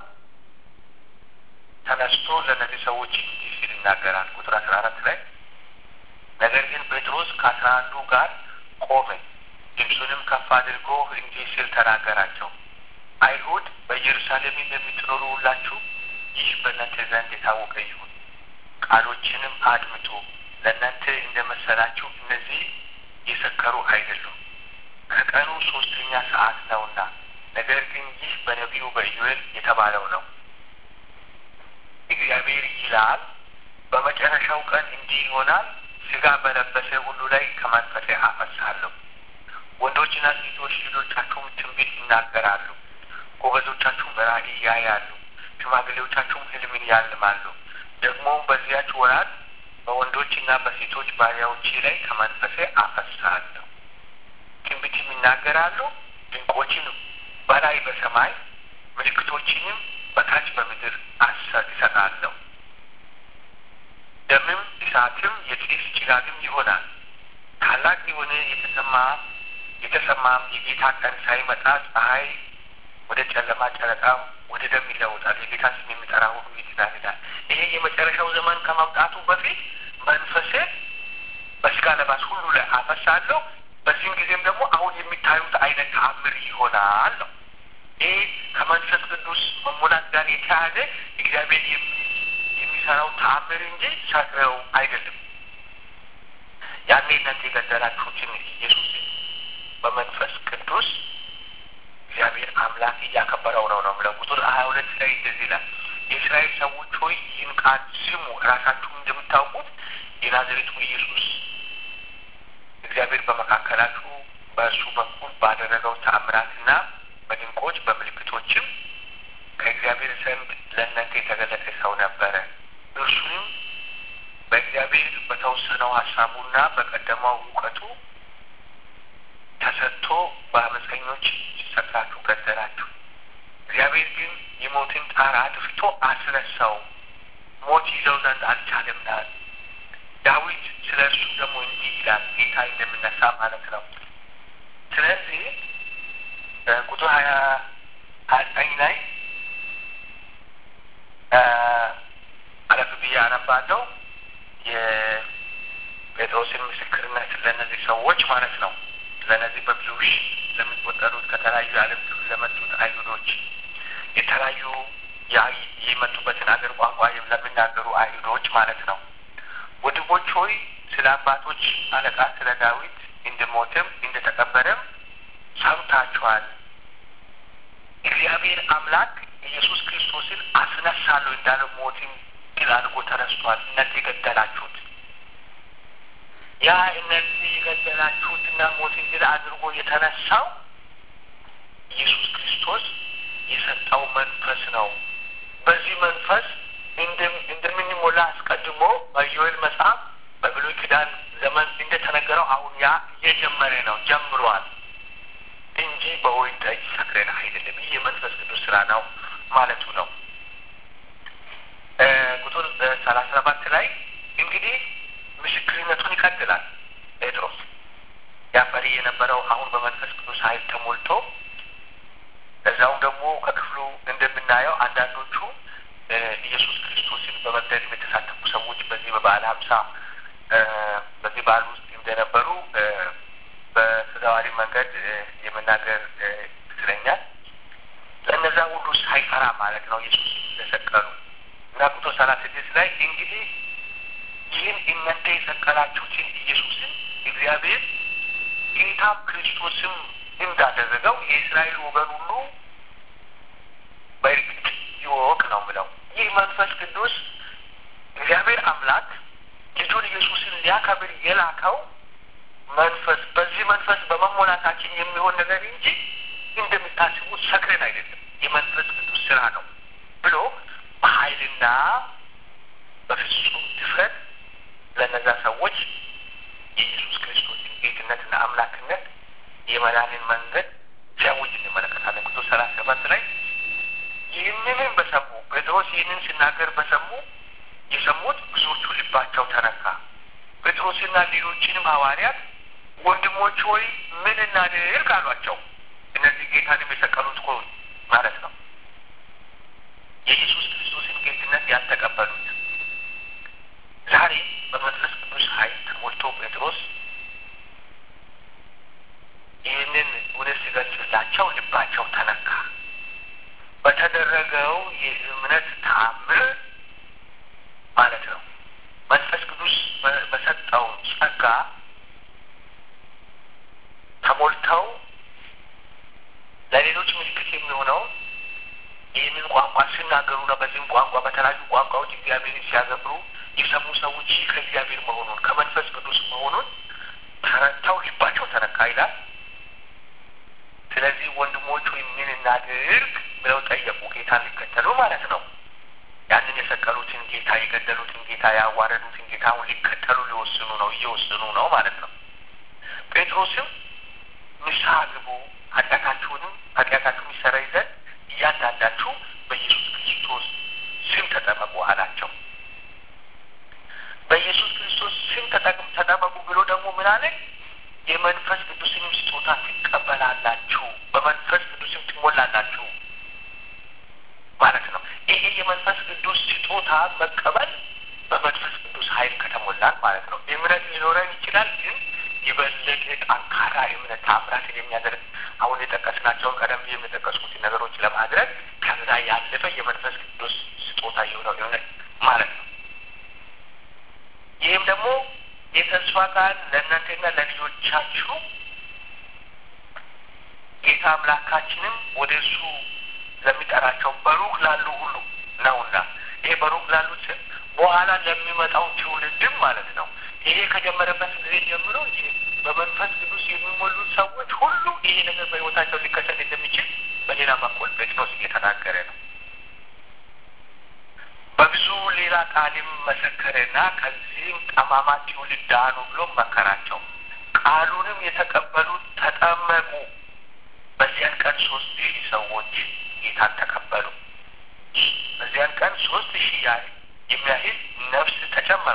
ተነስቶ ለእነዚህ ሰዎች እንዲህ ሲል ይናገራል። ቁጥር አስራ አራት ላይ ነገር ግን ጴጥሮስ ከአስራ አንዱ ጋር ቆመ፣ ድምፁንም ከፍ አድርጎ እንዲህ ሲል ተናገራቸው። አይሁድ በኢየሩሳሌም የምትኖሩ ሁላችሁ ይህ በእናንተ ዘንድ የታወቀ ይሁን፣ ቃሎችንም አድምጡ። ለእናንተ እንደመሰላችሁ እነዚህ የሰከሩ አይደሉም፣ ከቀኑ ሶስተኛ ሰዓት ነውና። ነገር ግን ይህ በነቢዩ በኢዩኤል የተባለው ነው። እግዚአብሔር ይላል በመጨረሻው ቀን እንዲህ ይሆናል፣ ሥጋ በለበሰ ሁሉ ላይ ከመንፈሴ አፈሳለሁ። ወንዶችና ሴቶች ልጆቻችሁም ትንቢት ይናገራሉ፣ ጎበዞቻችሁም ራእይ ያያሉ፣ ሽማግሌዎቻችሁም ሕልምን ያልማሉ። ደግሞም በዚያች ወራት በወንዶችና በሴቶች ባሪያዎቼ ላይ ከመንፈሴ አፈሳለሁ። ትንቢትም ይናገራሉ፣ ድንቆችን በላይ በሰማይ ምልክቶችንም በታች በምድር ይሰጣለሁ። ደምም እሳትም የጢስ ጭጋግም ይሆናል። ታላቅ የሆነ የተሰማ የተሰማም የጌታ ቀን ሳይመጣ ፀሐይ ወደ ጨለማ፣ ጨረቃ ወደ ደም ይለውጣል። የጌታ ስም የሚጠራ ሁሉ ይድናል ይላል። ይሄ የመጨረሻው ዘመን ከመምጣቱ በፊት መንፈሴ በስጋ ለባሽ ሁሉ ላይ አፈሳለሁ። በዚህም ጊዜም ደግሞ አሁን የሚታዩት አይነት ተአምር ይሆናል ነው። ይህ ከመንፈስ ቅዱስ መሙላት ጋር የተያዘ እግዚአብሔር የሚሰራው ተአምር እንጂ ሰክረው አይደለም። ያኔ እናንተ የገደላችሁትን ኢየሱስ በመንፈስ ቅዱስ እግዚአብሔር አምላክ እያከበረው ነው ነው ብለው ቁጥር ሀያ ሁለት ላይ እንደዚህ ይላል። የእስራኤል ሰዎች ሆይ ይህን ቃል ስሙ። ራሳችሁ እንደምታውቁት የናዝሬቱ ኢየሱስ እግዚአብሔር በመካከላችሁ በእሱ በኩል ባደረገው ተአምራትና በድንቆች በምልክቶችም ከእግዚአብሔር ዘንድ ለእናንተ የተገለጠ ሰው ነበረ። እርሱንም በእግዚአብሔር በተወሰነው ሀሳቡና በቀደመው እውቀቱ ተሰጥቶ በአመፀኞች ሰቅላችሁ ገደላችሁ። እግዚአብሔር ግን የሞትን ጣር አጥፍቶ አስነሳው፣ ሞት ይዘው ዘንድ አልቻለምና። ዳዊት ስለ እርሱ ደግሞ እንዲህ ይላል፣ ጌታ እንደምነሳ ማለት ነው። ስለዚህ ቁጥር ሀያ ሀያ ዘጠኝ ላይ አለፍ ብዬ አነባለሁ የጴጥሮስን ምስክርነት ለእነዚህ ሰዎች ማለት ነው ለእነዚህ በብዙ ሺህ ለሚቆጠሩት ከተለያዩ የዓለም ክፍል ለመጡት አይሁዶች የተለያዩ የመጡበትን አገር ቋንቋ ለሚናገሩ አይሁዶች ማለት ነው። ወንድሞች ሆይ ስለ አባቶች አለቃ ስለ ዳዊት እንደሞተም እንደተቀበረም ሰምታችኋል። እግዚአብሔር አምላክ ኢየሱስ ክርስቶስን አስነሳለሁ እንዳለው ሞትን ድል አድርጎ ተነስቷል። እናንተ የገደላችሁት ያ እነዚህ የገደላችሁትና ሞትን ድል አድርጎ የተነሳው ኢየሱስ ክርስቶስ የሰጠው መንፈስ ነው። በዚህ መንፈስ እንደምንሞላ አስቀድሞ በኢዮኤል መጽሐፍ በብሉይ ኪዳን ዘመን እንደተነገረው አሁን ያ እየጀመረ ነው ጀምሯል እንጂ በወይን ጠጅ ሰክረን አይደለም። ይህ የመንፈስ ቅዱስ ስራ ነው ማለቱ ነው። ቁጥር ሰላሳ ሰባት ላይ እንግዲህ ምስክርነቱን ይቀጥላል ጴጥሮስ ያፈሪ የነበረው አሁን በመንፈስ ቅዱስ ኃይል ተሞልቶ እዛውም ደግሞ ከክፍሉ እንደምናየው አንዳንዶቹ ኢየሱስ ክርስቶስን በመግደል የተሳተፉ ሰዎች በዚህ በበዓለ ሀምሳ በዚህ በዓል ውስጥ እንደነበሩ በተዘዋዋሪ መንገድ የመናገር ይመስለኛል። ለእነዛ ሁሉ ሳይፈራ ማለት ነው ኢየሱስ እንደሰቀሉ እና ቁጥር ሰላሳ ስድስት ላይ እንግዲህ ይህን እናንተ የሰቀላችሁትን ኢየሱስን እግዚአብሔር ጌታ ክርስቶስም እንዳደረገው የእስራኤል ወገን ሁሉ በእርግጥ ይወቅ ነው ምለው። ይህ መንፈስ ቅዱስ እግዚአብሔር አምላክ ልጁን ኢየሱስን ሊያከብር የላከው መንፈስ በዚህ መንፈስ በመሞላታችን የሚሆን ነገር እንጂ እንደምታስቡት ሰክረን አይደለም። የመንፈስ ቅዱስ ስራ ነው ብሎ በኃይልና በፍጹም ድፍረት ለእነዛ ሰዎች የኢየሱስ ክርስቶስን ጌትነትና አምላክነት የመዳንን መንገድ ሲያውጅ እንመለከታለን። ቁጥር ሰላሳ ሰባት ላይ ይህንንም በሰሙ ጴጥሮስ ይህንን ሲናገር በሰሙ የሰሙት ብዙዎቹ ልባቸው ተነካ። ጴጥሮስና ሌሎችንም ሐዋርያት ወንድሞች ሆይ ምን እናድርግ አሏቸው። እነዚህ ጌታንም የሰቀሉት እኮ ማለት ነው። የኢየሱስ ክርስቶስን ጌትነት ያልተቀበሉት ዛሬ በመንፈስ ቅዱስ ኃይል ተሞልቶ ጴጥሮስ ይህንን እውነት ሲገልጽላቸው ልባቸው ተነካ። በተደረገው የእምነት ተአምር ማለት ነው መንፈስ ቅዱስ በሰጠው ጸጋ ተሞልተው ለሌሎች ምልክት የሚሆነው ይህንን ቋንቋ ሲናገሩና በዚህም ቋንቋ በተለያዩ ቋንቋዎች እግዚአብሔርን ሲያገብሩ የሰሙ ሰዎች ይህ ከእግዚአብሔር መሆኑን ከመንፈስ ቅዱስ መሆኑን ተረድተው ልባቸው ተነካ ይላል። ስለዚህ ወንድሞች ወይ ምን እናድርግ ብለው ጠየቁ። ጌታን ሊከተሉ ማለት ነው። ያንን የሰቀሉትን ጌታ የገደሉትን ጌታ ያዋረዱትን ጌታ አሁን ሊከተሉ ሊወስኑ ነው፣ እየወሰኑ ነው ማለት ነው። ጴጥሮስም ንስሐ ግቡ፣ ኃጢአታችሁንም ኃጢአታችሁን ይሰረይ ዘንድ እያንዳንዳችሁ በኢየሱስ ክርስቶስ ስም ተጠመቁ አላቸው። በኢየሱስ ክርስቶስ ስም ተጠመቁ ብሎ ደግሞ ምን አለ? የመንፈስ ቅዱስንም ስጦታ ትቀበላላችሁ፣ በመንፈስ ቅዱስም ትሞላላችሁ ማለት ነው። ይሄ የመንፈስ ቅዱስ ስጦታ መቀበል በመንፈስ ቅዱስ ኃይል ከተሞላን ማለት ነው። እምነት ሊኖረን ይችላል፣ ግን የበለጠ ጠንካራ እምነት ታምራትን የሚያደርግ አሁን የጠቀስናቸውን ቀደም ብዬ የጠቀስኩትን ነገሮች ለማድረግ ከዛ ያለፈ የመንፈስ ቅዱስ ስጦታ የሆነው እምነት ማለት ነው። ይህም ደግሞ የተስፋ ቃል ለእናንተና ለልጆቻችሁ ጌታ አምላካችንም ወደ እሱ ለሚጠራቸው በሩቅ ላሉ ሁሉ ነውና ይሄ በሩቅ ላሉት በኋላ ለሚመጣው ትውልድም ማለት ነው። ይሄ ከጀመረበት ጊዜ ጀምሮ በመንፈስ ቅዱስ የሚሞሉ ሰዎች ሁሉ ይሄ ነገር በሕይወታቸው ሊከሰት እንደሚችል በሌላ በኩል ጴጥሮስ እየተናገረ ነው። በብዙ ሌላ ቃልም መሰከረና ከዚህም ጠማማ ትውልድ ዳኑ ብሎ መከራቸው። ቃሉንም የተቀበሉት ተጠመቁ። በዚያን ቀን ሶስት ሺህ ሰዎች ጌታን ተቀበሉ። በዚያን ቀን ሶስት ሺህ ያህል የሚያህል ነፍስ ተጨመሩ።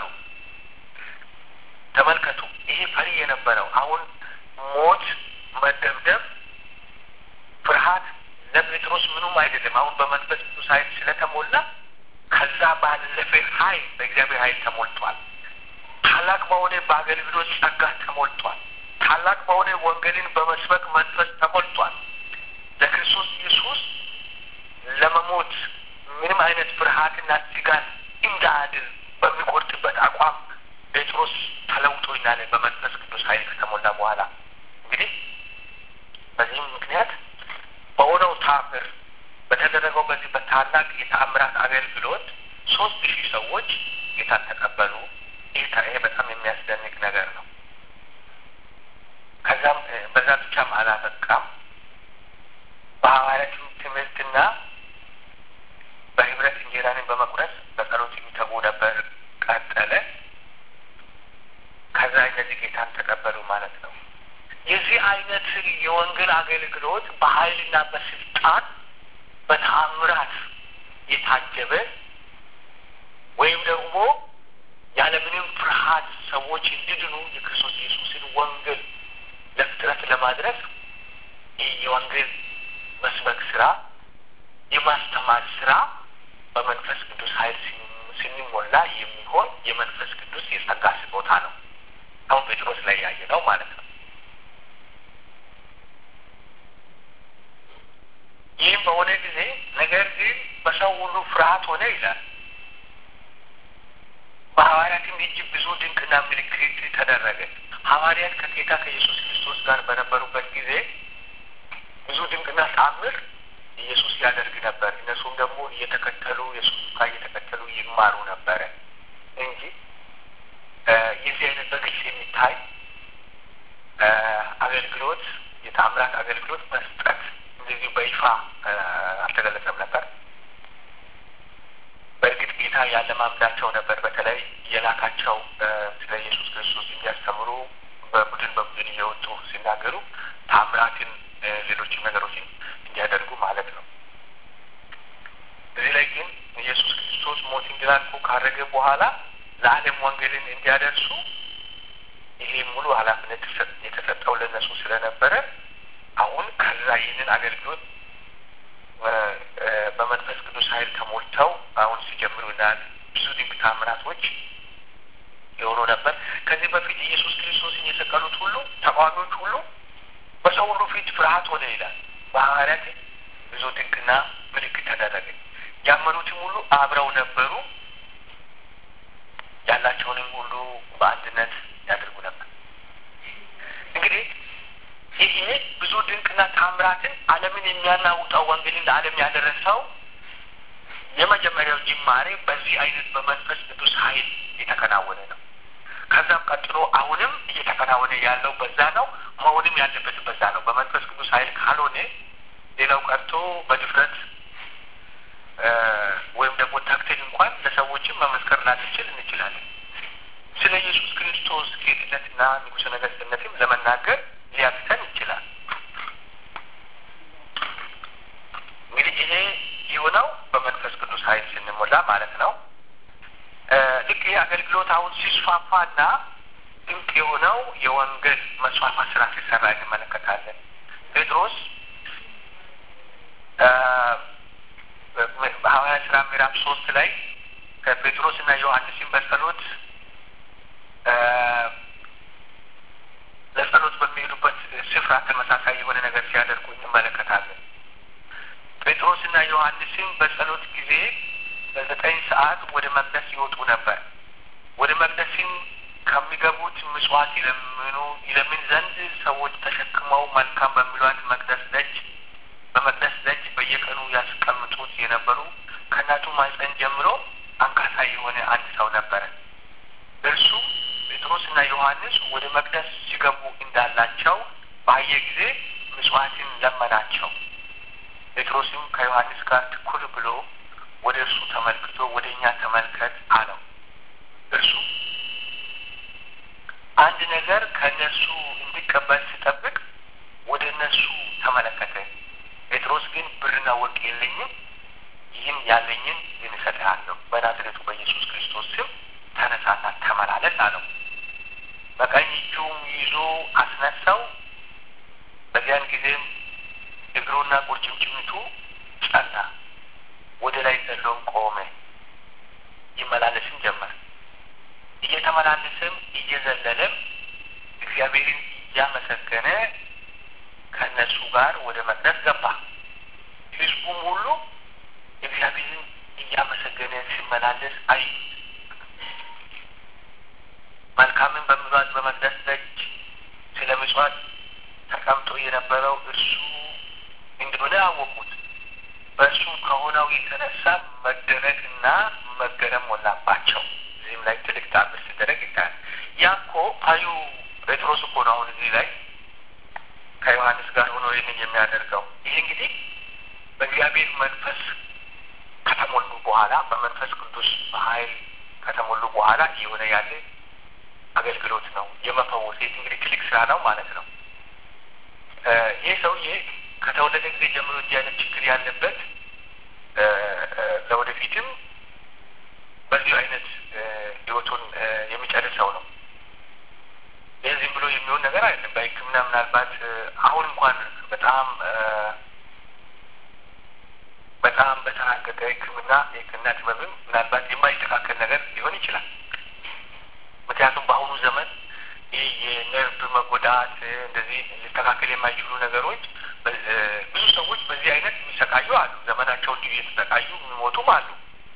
ተመልከቱ፣ ይሄ ፈሪ የነበረው አሁን ሞት፣ መደብደብ፣ ፍርሃት ለጴጥሮስ ምኑም አይደለም። አሁን በመንፈስ ቅዱስ ኃይል ስለተሞላ ከዛ ባለፈ ኃይል በእግዚአብሔር ኃይል ተሞልቷል። ታላቅ በሆነ በአገልግሎት ጸጋ ተሞልቷል። ታላቅ በሆነ ወንጌልን በመስበክ መንፈስ ተሞልቷል። ለክርስቶስ ኢየሱስ ለመሞት ምንም አይነት ፍርሃትና ስጋት እንዳያድር በሚቆርጥበት አቋም ጴጥሮስ ተለውጦ ይናለ በመንፈስ ቅዱስ ኃይል ከተሞላ በኋላ እንግዲህ በዚህም ምክንያት በሆነው ታምር በተደረገው በዚህ በታላቅ የተአምራት አገልግሎት ሶስት ሺህ ሰዎች ጌታን ተቀበሉ። ይሄ በጣም የሚያስደንቅ ነገር ነው። ከዛም በዛ ብቻም አላበቃም። በሐዋርያት ትምህርትና በህብረት እንጀራንን በመቁረስ በጸሎት የሚተጉ ነበር። ቀጠለ። ከዛ እነዚህ ጌታን ተቀበሉ ማለት ነው። የዚህ አይነት የወንጌል አገልግሎት በኃይልና በስልጣን በተአምራት የታጀበ ወይም ደግሞ ያለምንም ፍርሃት ሰዎች እንዲድኑ የክርስቶስ ኢየሱስን ወንጌል ለፍጥረት ለማድረስ ይህ የወንጌል መስበክ ስራ፣ የማስተማር ስራ በመንፈስ ቅዱስ ኃይል ስንሞላ የሚሆን የመንፈስ ቅዱስ የጸጋ ስጦታ ነው። አሁን ጴጥሮስ ላይ ያየ ነው ማለት ነው። ይህም በሆነ ጊዜ ነገር ግን በሰው ሁሉ ፍርሃት ሆነ ይላል። በሐዋርያትም እጅ ብዙ ድንቅና ምልክት ተደረገ። ሐዋርያት ከጌታ ከኢየሱስ ክርስቶስ ጋር በነበሩበት ጊዜ ብዙ ድንቅና ተአምር ኢየሱስ ያደርግ ነበር። እነሱም ደግሞ እየተከተሉ የሱስ ጋር እየተከተሉ ይማሩ ነበረ እንጂ የዚህ አይነት በግልጽ የሚታይ አገልግሎት የተአምራት አገልግሎት መስጠት እንደዚህ በይፋ አልተገለጸም ነበር። በእርግጥ ጌታ ያለማምዳቸው ነበር። በተለይ የላካቸው ስለ ኢየሱስ ክርስቶስ እንዲያስተምሩ በቡድን በቡድን እየወጡ ሲናገሩ ታምራትን፣ ሌሎችም ነገሮችን እንዲያደርጉ ማለት ነው። እዚህ ላይ ግን ኢየሱስ ክርስቶስ ሞትን ተላልፎ ካረገ በኋላ ለዓለም ወንጌልን እንዲያደርሱ ይሄ ሙሉ ኃላፊነት የተሰጠው ለነሱ ስለነበረ አሁን ከዛ ይህንን አገልግሎት በመንፈስ ቅዱስ ኃይል ተሞልተው አሁን ሲጀምሩ እናያል። ብዙ ድንቅ ታምራቶች የሆኑ ነበር። ከዚህ በፊት ኢየሱስ ክርስቶስን የሰቀሉት ሁሉ ተቃዋሚዎች ሁሉ በሰው ሁሉ ፊት ፍርሃት ሆነ ይላል። በሐዋርያት ብዙ ድንቅና ምልክት ተደረገ። ያመኑትም ሁሉ አብረው ነበሩ። ያላቸውንም ሁሉ በአንድነት ያደርጉ ነበር። እንግዲህ ይሄ ብዙ ድንቅና ታምራትን ዓለምን የሚያናውጠው ወንጌልን ለዓለም ያደረሰው የመጀመሪያው ጅማሬ በዚህ አይነት በመንፈስ ቅዱስ ኃይል የተከናወነ ነው። ከዛም ቀጥሎ አሁንም እየተከናወነ ያለው በዛ ነው። መሆንም ያለበት በዛ ነው። በመንፈስ ቅዱስ ኃይል ካልሆነ ሌላው ቀርቶ በድፍረት ወይም ደግሞ ታክተን እንኳን ለሰዎችም መመስከር ላንችል እንችላለን። ስለ ኢየሱስ ክርስቶስ ጌትነትና ንጉሠ ነገሥትነትም ለመናገር ሊያቅተን ይችላል። እንግዲህ ይሄ የሆነው በመንፈስ ቅዱስ ኃይል ስንሞላ ማለት ነው። ልክ ይህ አገልግሎት አሁን ሲስፋፋና ድንቅ የሆነው የወንጌል መስፋፋት ስራ ሲሰራ እንመለከታለን። ጴጥሮስ በሐዋርያት ስራ ምዕራፍ ሶስት ላይ ከጴጥሮስ እና ዮሐንስን በጸሎት ለጸሎት በሚሄዱበት ስፍራ ተመሳሳይ የሆነ ነገር ሲያደርጉ እንመለከታለን። ጴጥሮስና ዮሐንስም በጸሎት ጊዜ በዘጠኝ ሰዓት ወደ መቅደስ ይወጡ ነበር። ወደ መቅደስም ከሚገቡት ምጽዋት ይለምኑ ይለምን ዘንድ ሰዎች ተሸክመው መልካም በሚሏት መቅደስ ደጅ በመቅደስ ደጅ በየቀኑ ያስቀምጡት የነበሩ ከእናቱ ማኅፀን ጀምሮ አንካሳ የሆነ አንድ ሰው ነበረ። እርሱ ጴጥሮስና ዮሐንስ ወደ መቅደስ ሲገቡ እንዳላቸው ባየ ጊዜ ምጽዋትን ለመናቸው። ጴጥሮስም ከዮሐንስ ጋር ትኩር ብሎ ወደ እርሱ ተመልክቶ ወደ እኛ ተመልከት አለው። እርሱ አንድ ነገር ከእነርሱ እንዲቀበል ሲጠብቅ ወደ እነርሱ ተመለከተ። ጴጥሮስ ግን ብርና ወርቅ የለኝም፣ ይህም ያለኝን ግን እሰጥሃለሁ፣ በናዝሬቱ በኢየሱስ ክርስቶስ ስም ተነሳና ተመላለስ አለው። በቀኝ እጁም ይዞ አስነሳው። በዚያን ጊዜም እግሩና ቁርጭምጭሚቱ ጸና፣ ወደ ላይ ዘሎም ቆመ፣ ይመላለስም ጀመር። እየተመላለሰም እየዘለለም እግዚአብሔርን እያመሰገነ ከእነሱ ጋር ወደ መቅደስ ገባ። ሕዝቡም ሁሉ እግዚአብሔርን እያመሰገነ ሲመላለስ አዩ። መልካምን በሚሏት በመቅደስ ደጅ ስለ ምጽዋት ተቀምጦ የነበረው እርሱ እንደሆነ አወቁት። በእርሱም ከሆነው የተነሳ መደነቅና መገረም ሞላባቸው። እዚህም ላይ ትልቅ ታምር ሲደረግ ይታያል። ያ እኮ አዩ ጴጥሮስ እኮ ነው አሁን እዚህ ላይ ከዮሐንስ ጋር ሆኖ ይህንን የሚያደርገው። ይህ እንግዲህ በእግዚአብሔር መንፈስ ከተሞሉ በኋላ በመንፈስ ቅዱስ በኃይል ከተሞሉ በኋላ እየሆነ ያለ አገልግሎት ነው። የመፈወስ ይህ እንግዲህ ትልቅ ስራ ነው ማለት ነው። ይህ ሰውዬ ከተወለደ ጊዜ ጀምሮ እንዲህ አይነት ችግር ያለበት ለወደፊትም በዚሁ አይነት ህይወቱን የሚጨርሰው ነው። ይህ ዝም ብሎ የሚሆን ነገር አይደለም። በሕክምና ምናልባት አሁን እንኳን በጣም በጣም በተራቀቀ ሕክምና የሕክምና ጥበብም ምናልባት የማይስተካከል ነገር ሊሆን ይችላል። ምክንያቱም በአሁኑ ዘመን ይህ የነርቭ መጎዳት እንደዚህ ሊስተካከል የማይችሉ ነገሮች ብዙ ሰዎች በዚህ አይነት የሚሰቃዩ አሉ። ዘመናቸውን እንዲሁ የተሰቃዩ የሚሞቱም አሉ።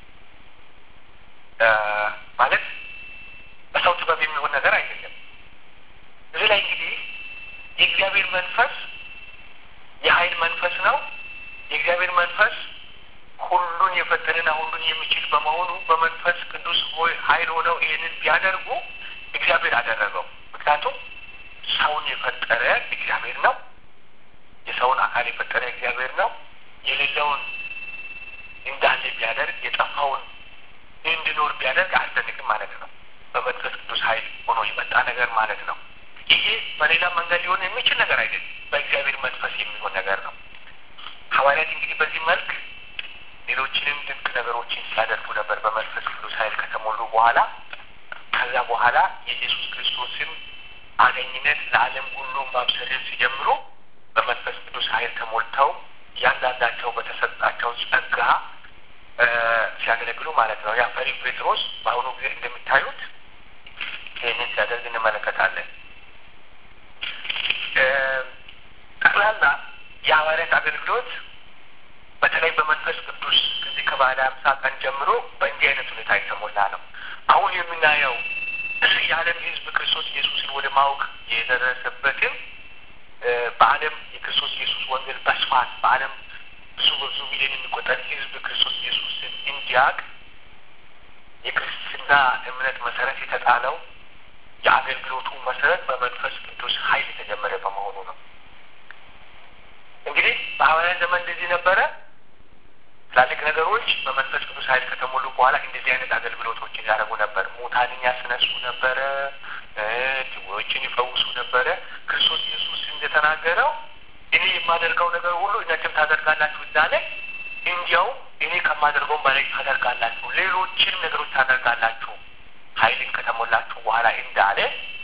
ማለት በሰው ጥበብ የሚሆን ነገር አይደለም። እዚህ ላይ እንግዲህ የእግዚአብሔር መንፈስ የኃይል መንፈስ ነው። የእግዚአብሔር መንፈስ ሁሉን የፈጠረና ሁሉን የሚችል በመሆኑ በመንፈስ ቅዱስ ሆይ ኃይል ሆነው ይህንን ቢያደርጉ እግዚአብሔር አደረገው። ምክንያቱም ሰውን የፈጠረ እግዚአብሔር ነው። የሰውን አካል የፈጠረ እግዚአብሔር ነው። የሌለውን እንዳለ ቢያደርግ የጠፋውን እንዲኖር ቢያደርግ አያስደንቅም ማለት ነው። በመንፈስ ቅዱስ ኃይል ሆኖ የመጣ ነገር ማለት ነው። ይሄ በሌላ መንገድ ሊሆን የሚችል ነገር አይደለም። በእግዚአብሔር መንፈስ የሚሆን ነገር ነው። ሐዋርያት እንግዲህ በዚህ መልክ ሌሎችንም ድንቅ ነገሮችን ሲያደርጉ ነበር በመንፈስ ቅዱስ ኃይል ከተሞሉ በኋላ ከዛ በኋላ የኢየሱስ ክርስቶስን አገኝነት ለዓለም ሁሉ ማብሰርን ሲጀምሩ በመንፈስ ቅዱስ ኃይል ተሞልተው እያንዳንዳቸው በተሰጣቸው ጸጋ ሲያገለግሉ ማለት ነው። ያ ፈሪው ጴጥሮስ በአሁኑ ጊዜ እንደሚታዩት ይህንን ሲያደርግ እንመለከታለን። ጠቅላላ የሐዋርያት አገልግሎት በተለይ በመንፈስ ቅዱስ ከዚህ ከባለ ሀምሳ ቀን ጀምሮ በእንዲህ አይነት ሁኔታ የተሞላ ነው። አሁን የምናየው የዓለም ሕዝብ ክርስቶስ ኢየሱስን ወደ ማወቅ የደረሰበትን በዓለም የክርስቶስ ኢየሱስ ወንጌል በስፋት በዓለም ብዙ በብዙ ሚሊዮን የሚቆጠር ሕዝብ ክርስቶስ ኢየሱስን እንዲያውቅ የክርስትና እምነት መሰረት የተጣለው የአገልግሎቱ መሰረት በመንፈስ ቅዱስ ኃይል የተጀመረ በመሆኑ ነው። እንግዲህ በሐዋርያ ዘመን እንደዚህ ነበረ። ትላልቅ ነገሮች በመንፈስ ቅዱስ ኃይል ከተሞሉ በኋላ እንደዚህ አይነት አገልግሎቶችን ያደረጉ ነበር። ሙታንን ያስነሱ ነበረ፣ ድውዮችን ይፈውሱ ነበረ። ክርስቶስ ኢየሱስ እንደተናገረው እኔ የማደርገው ነገር ሁሉ እናንተም ታደርጋላችሁ እንዳለ እንዲያውም እኔ ከማደርገውም በላይ ታደርጋላችሁ፣ ሌሎችንም ነገሮች ታደርጋላችሁ ኃይልን ከተሞላችሁ በኋላ እንዳለ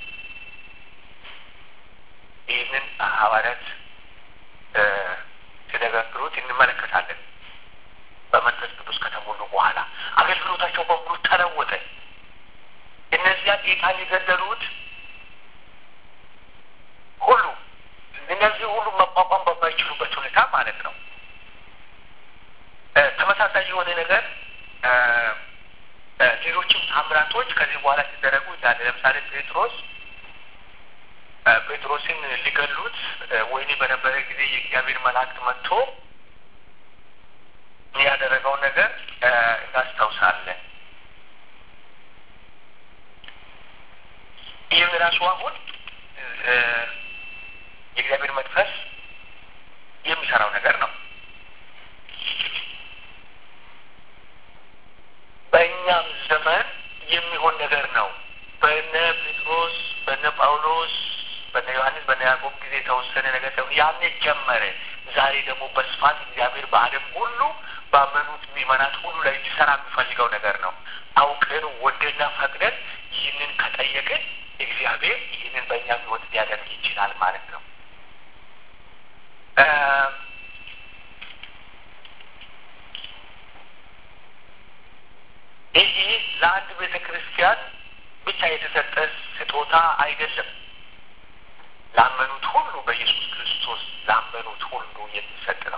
ይህንን ሐዋርያት ሲነጋግሩት እንመለከታለን። በመንፈስ ቅዱስ ከተሞሉ በኋላ አገልግሎታቸው በሙሉ ተለወጠ። እነዚያ ጌታን የገደሉት ሁሉ እነዚህ ሁሉ መቋቋም በማይችሉበት ሁኔታ ማለት ነው። ተመሳሳይ የሆነ ነገር ሌሎችም ታምራቶች ከዚህ በኋላ ሲደረጉ እንዳለ ለምሳሌ ጴጥሮስ ጴጥሮስን ሊገሉት ወህኒ በነበረ ጊዜ የእግዚአብሔር መላእክት መጥቶ ያደረገውን ነገር እናስታውሳለን። ይህም ራሱ አሁን የእግዚአብሔር መንፈስ የሚሰራው ነገር ነው። በእኛም ዘመን የሚሆን ነገር ነው። በነ ጴጥሮስ፣ በነ ጳውሎስ፣ በነ ዮሐንስ፣ በነ ያዕቆብ ጊዜ የተወሰነ ነገር ሳይሆን ያኔ ጀመረ። ዛሬ ደግሞ በስፋት እግዚአብሔር በዓለም ሁሉ ባመኑት ምዕመናት ሁሉ ላይ ሊሰራ የሚፈልገው ነገር ነው። አውቀን ወደና ፈቅደን ይህንን ከጠየቅን እግዚአብሔር ይህንን በእኛ ሕይወት ሊያደርግ ይችላል ማለት ነው። ይህ ለአንድ ቤተ ክርስቲያን ብቻ የተሰጠ ስጦታ አይደለም። ላመኑት ሁሉ በኢየሱስ ክርስቶስ ላመኑት ሁሉ የሚሰጥ ነው።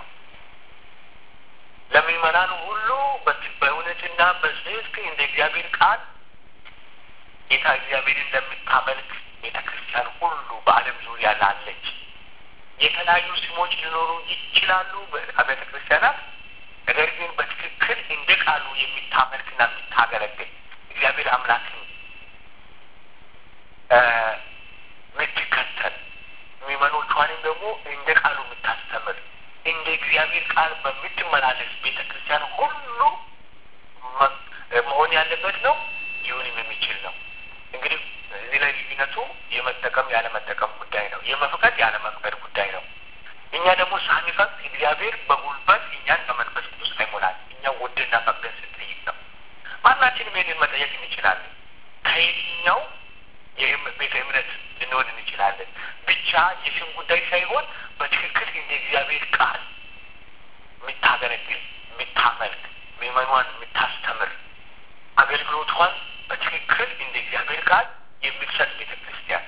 ለምዕመናን ሁሉ በእውነትና በጽድቅ እንደ እግዚአብሔር ቃል ጌታ እግዚአብሔርን እንደምታመልክ ቤተ ክርስቲያን ሁሉ በዓለም ዙሪያ ላለች የተለያዩ ስሞች ሊኖሩ ይችላሉ በቤተ ክርስቲያናት። ነገር ግን በትክክል እንደ ቃሉ የሚታመልክና የምታገለግል እግዚአብሔር አምላክን የምትከተል ምዕመኖቿንም ደግሞ እንደ ቃሉ የምታስተምር እንደ እግዚአብሔር ቃል በምትመላለስ ቤተ ክርስቲያን ሁሉ መሆን ያለበት ነው። ሊሆንም የሚችል ነው። እንግዲህ እዚህ ላይ ልዩነቱ የመጠቀም ያለመጠቀም ጉዳይ ነው። የመፍቀድ ያለመፍቀድ ጉዳይ ነው። እኛ ደግሞ ሳንፈቅድ እግዚአብሔር በጉልበት እኛን በመንፈስ ቅዱስ አይሞላል። እኛ ወደና ፈቅደን ስንጠይቅ ነው። ማናችንም ይህንን መጠየቅ እንችላለን። ከየትኛው ቤተ እምነት ልንሆን እንችላለን። ብቻ የስም ጉዳይ ሳይሆን በትክክል እንደ እግዚአብሔር ቃል የምታገለግል የምታመልክ፣ ምዕመኗን የምታስተምር፣ አገልግሎቷን በትክክል እንደ እግዚአብሔር ቃል የምትሰጥ ቤተ ክርስቲያን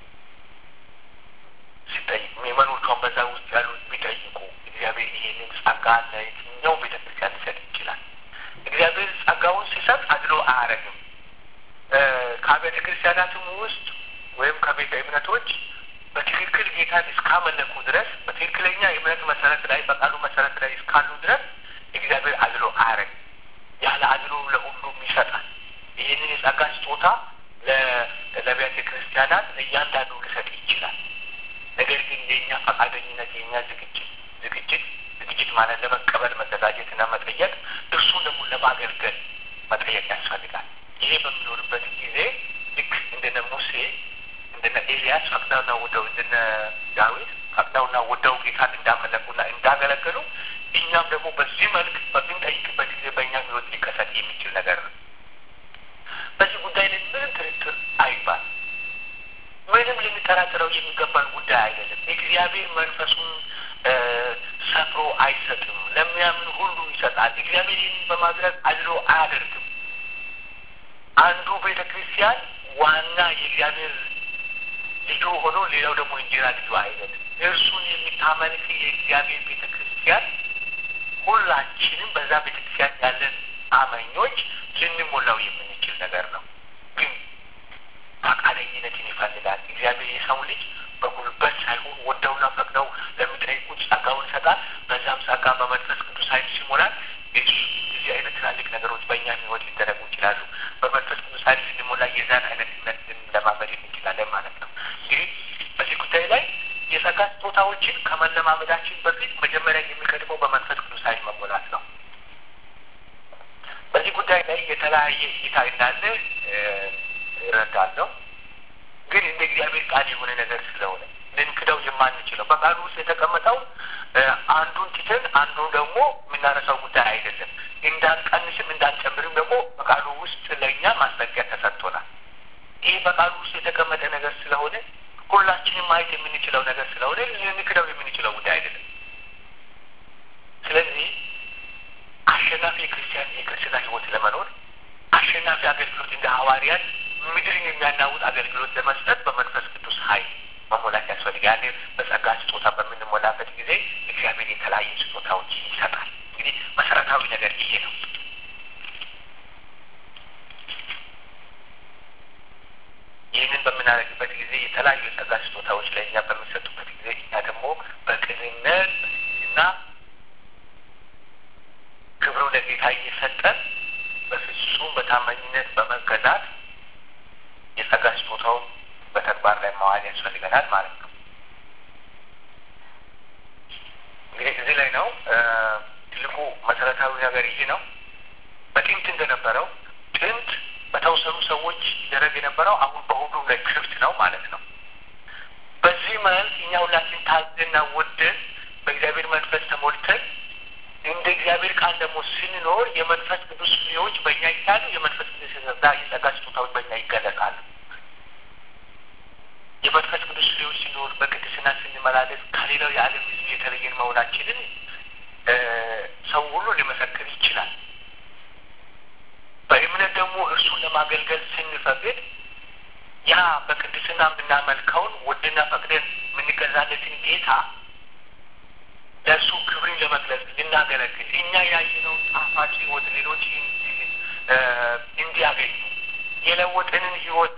ሲጠይቅ ምዕመኖቿን በዛ ውስጥ ያሉት ቢጠይቁ እግዚአብሔር ይሄንን ጸጋ ለየትኛው ቤተ ክርስቲያን ሊሰጥ ይችላል። እግዚአብሔር ጸጋውን ሲሰጥ አድሎ አያረግም። ከቤተ ክርስቲያናትም ውስጥ ወይም ከቤተ እምነቶች በትክክል ጌታን እስካመለኩ ድረስ በትክክለኛ የእምነት መሰረት ላይ በቃሉ መሰረት ላይ እስካሉ ድረስ እግዚአብሔር አድሎ አያረግም። ያለ አድሎ ለሁሉም ይሰጣል። ይህንን የጸጋ ስጦታ ለቤተ ክርስቲያናት ለእያንዳንዱ ሊሰጥ ይችላል። ነገር ግን የእኛ ፈቃደኝነት የእኛ ዝግጅት ዝግጅት ዝግጅት ማለት ለመቀበል መዘጋጀትና መጠየቅ እርሱ ደግሞ ለማገልገል መጠየቅ ያስፈልጋል። ይሄ በሚኖርበት ጊዜ ልክ እንደነ ሙሴ እንደነ ኤልያስ ፈቅደውና ወደው እንደነ ዳዊት ፈቅደውና ወደው ጌታን እንዳመለኩና እንዳገለገሉ እኛም ደግሞ በዚህ መልክ በምንጠይቅበት ጊዜ በእኛ ህይወት ሊከሰት የሚችል ነገር ነው። በዚህ ጉዳይ ላይ ምንም ጥርጥር አይባል። ምንም ልንጠራጥረው የሚገባን ጉዳይ አይደለም። እግዚአብሔር መንፈሱን ሰፍሮ አይሰጥም። ለሚያምን ሁሉ ይሰጣል። እግዚአብሔር ይህን በማድረግ አድሎ አያደርግም። አንዱ ቤተ ክርስቲያን ዋና የእግዚአብሔር ልጁ ሆኖ ሌላው ደግሞ እንጀራ ልጁ አይደለም። እርሱን የሚታመልክ የእግዚአብሔር ቤተ ክርስቲያን ሁላችንም በዛ ቤተ ክርስቲያን ያለን አመኞች ልንሞላው የምንችል ነገር ነው። ግን ፈቃደኝነትን ይፈልጋል። እግዚአብሔር የሰው ልጅ በጉልበት ሳይሆን ወደውና ፈቅደው ለሚጠይቁት ጸጋውን ይሰጣል። በዛም ጸጋ በመንፈስ ቅዱስ ኃይል ሲሞላል እዚህ አይነት ትላልቅ ነገሮች በእኛ ህይወት ሊደረጉ ይችላሉ። በመንፈስ ቅዱስ ኃይል ስንሞላ የዛን አይነት እምነት ልንለማመድ እንችላለን ማለት ነው። እንግዲህ በዚህ ጉዳይ ላይ የጸጋ ስጦታዎችን ከመለማመዳችን በፊት መጀመሪያ የሚቀድመው በመንፈስ ቅዱስ ኃይል መሞላት ነው። በዚህ ጉዳይ ላይ የተለያየ እይታ እንዳለ እረዳለሁ። ግን እንደ እግዚአብሔር ቃል የሆነ ነገር ስለሆነ ልንክደው የማንችለው በቃሉ ውስጥ የተቀመጠው አንዱን ትተን አንዱን ደግሞ የምናነሳው ጉዳይ አይደለም። እንዳንቀንስም እንዳንጨምርም ደግሞ በቃሉ ውስጥ ለእኛ ማስጠንቀቂያ ተሰጥቶናል። ይህ በቃሉ ውስጥ የተቀመጠ ነገር ስለሆነ ሁላችንም ማየት የምንችለው ነገር ስለሆነ ልንክደው የምንችለው ጉዳይ አይደለም። ስለዚህ አሸናፊ የክርስቲያን የክርስትና ህይወት ለመኖር አሸናፊ አገልግሎት እንደ ሐዋርያት ምድርን የሚያናውጥ አገልግሎት ለመስጠት በመንፈስ ቅዱስ ኃይል መሞላት ያስፈልጋል። በጸጋ ስጦታ በምንሞላበት ጊዜ እግዚአብሔር የተለያዩ ስጦታዎች ይሰጣል። እንግዲህ መሰረታዊ ነገር ይሄ ነው። ይህንን በምናደርግበት ጊዜ የተለያዩ የጸጋ ስጦታዎች ለእኛ በሚሰጡበት ጊዜ እኛ ደግሞ በቅንነት እና ክብሩ ለጌታ እየሰጠን በፍጹም በታማኝነት በመገዛት የጸጋ ስጦታውን በተግባር ላይ ማዋል ያስፈልገናል ማለት ነው። እንግዲህ እዚህ ላይ ነው ትልቁ መሰረታዊ ነገር ይህ ነው። በጥንት እንደነበረው ጥንት በተወሰኑ ሰዎች ይደረግ የነበረው አሁን በሁሉም ላይ ክፍት ነው ማለት ነው። በዚህ መልክ እኛ ሁላችን ታዘና ወደን በእግዚአብሔር መንፈስ ተሞልተን እንደ እግዚአብሔር ቃል ደግሞ ስንኖር የመንፈስ ቅዱስ ፍሬዎች በእኛ ይታሉ። የመንፈስ ቅዱስ የጸጋ ስጦታዎች በእኛ ይገለጣሉ። የመንፈስ ቅዱስ ፍሬዎች ሲኖር በቅድስና ስንመላለስ ከሌላው የዓለም ሕዝብ የተለየን መሆናችንን ሰው ሁሉ ሊመሰክር ይችላል። በእምነት ደግሞ እርሱን ለማገልገል ስንፈቅድ ያ በቅድስና የምናመልከውን ወድና ፈቅደን የምንገዛለትን ጌታ ለእርሱ ክብርን ለመግለጽ ልናገለግል እኛ ያየነውን ጣፋጭ ሕይወት ሌሎች እንዲያገኙ የለወጠንን ሕይወት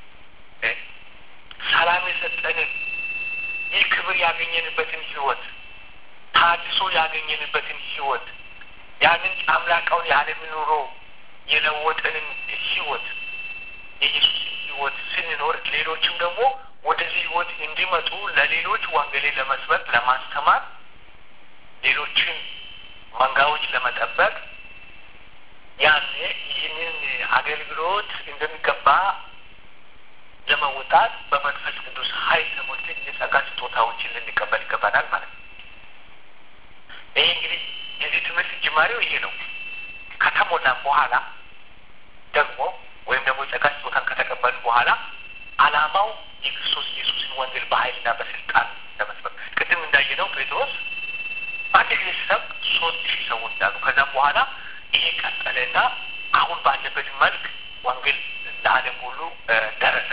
ሰላም የሰጠንን ይህ ክብር ያገኘንበትን ሕይወት ታድሶ ያገኘንበትን ሕይወት ያንን አምላካውን የዓለም ኑሮ የለወጠንን ሕይወት የኢየሱስን ሕይወት ስንኖር ሌሎችም ደግሞ ወደዚህ ሕይወት እንዲመጡ ለሌሎች ወንጌልን ለመስበክ ለማስተማር ሌሎችን መንጋዎች ለመጠበቅ ያኔ ይህንን አገልግሎት እንደሚገባ ለመውጣት በመንፈስ ቅዱስ ኃይል ተሞልተን የጸጋ ስጦታዎችን ልንቀበል ይገባናል ማለት ነው። ይሄ እንግዲህ የዚህ ትምህርት ጅማሬው ይሄ ነው። ከተሞላን በኋላ ደግሞ ወይም ደግሞ የጸጋ ስጦታን ከተቀበልን በኋላ ዓላማው የክርስቶስ ኢየሱስን ወንጌል በኃይልና በስልጣን ለመስበክ ቅድም እንዳየነው ጴጥሮስ አንድ ጊዜ ሲሰብክ ሶስት ሺህ ሰዎች እንዳሉ ከዛም በኋላ ይሄ ቀጠለና አሁን ባለበት መልክ ወንጌል ለዓለም ሁሉ ደረሰ።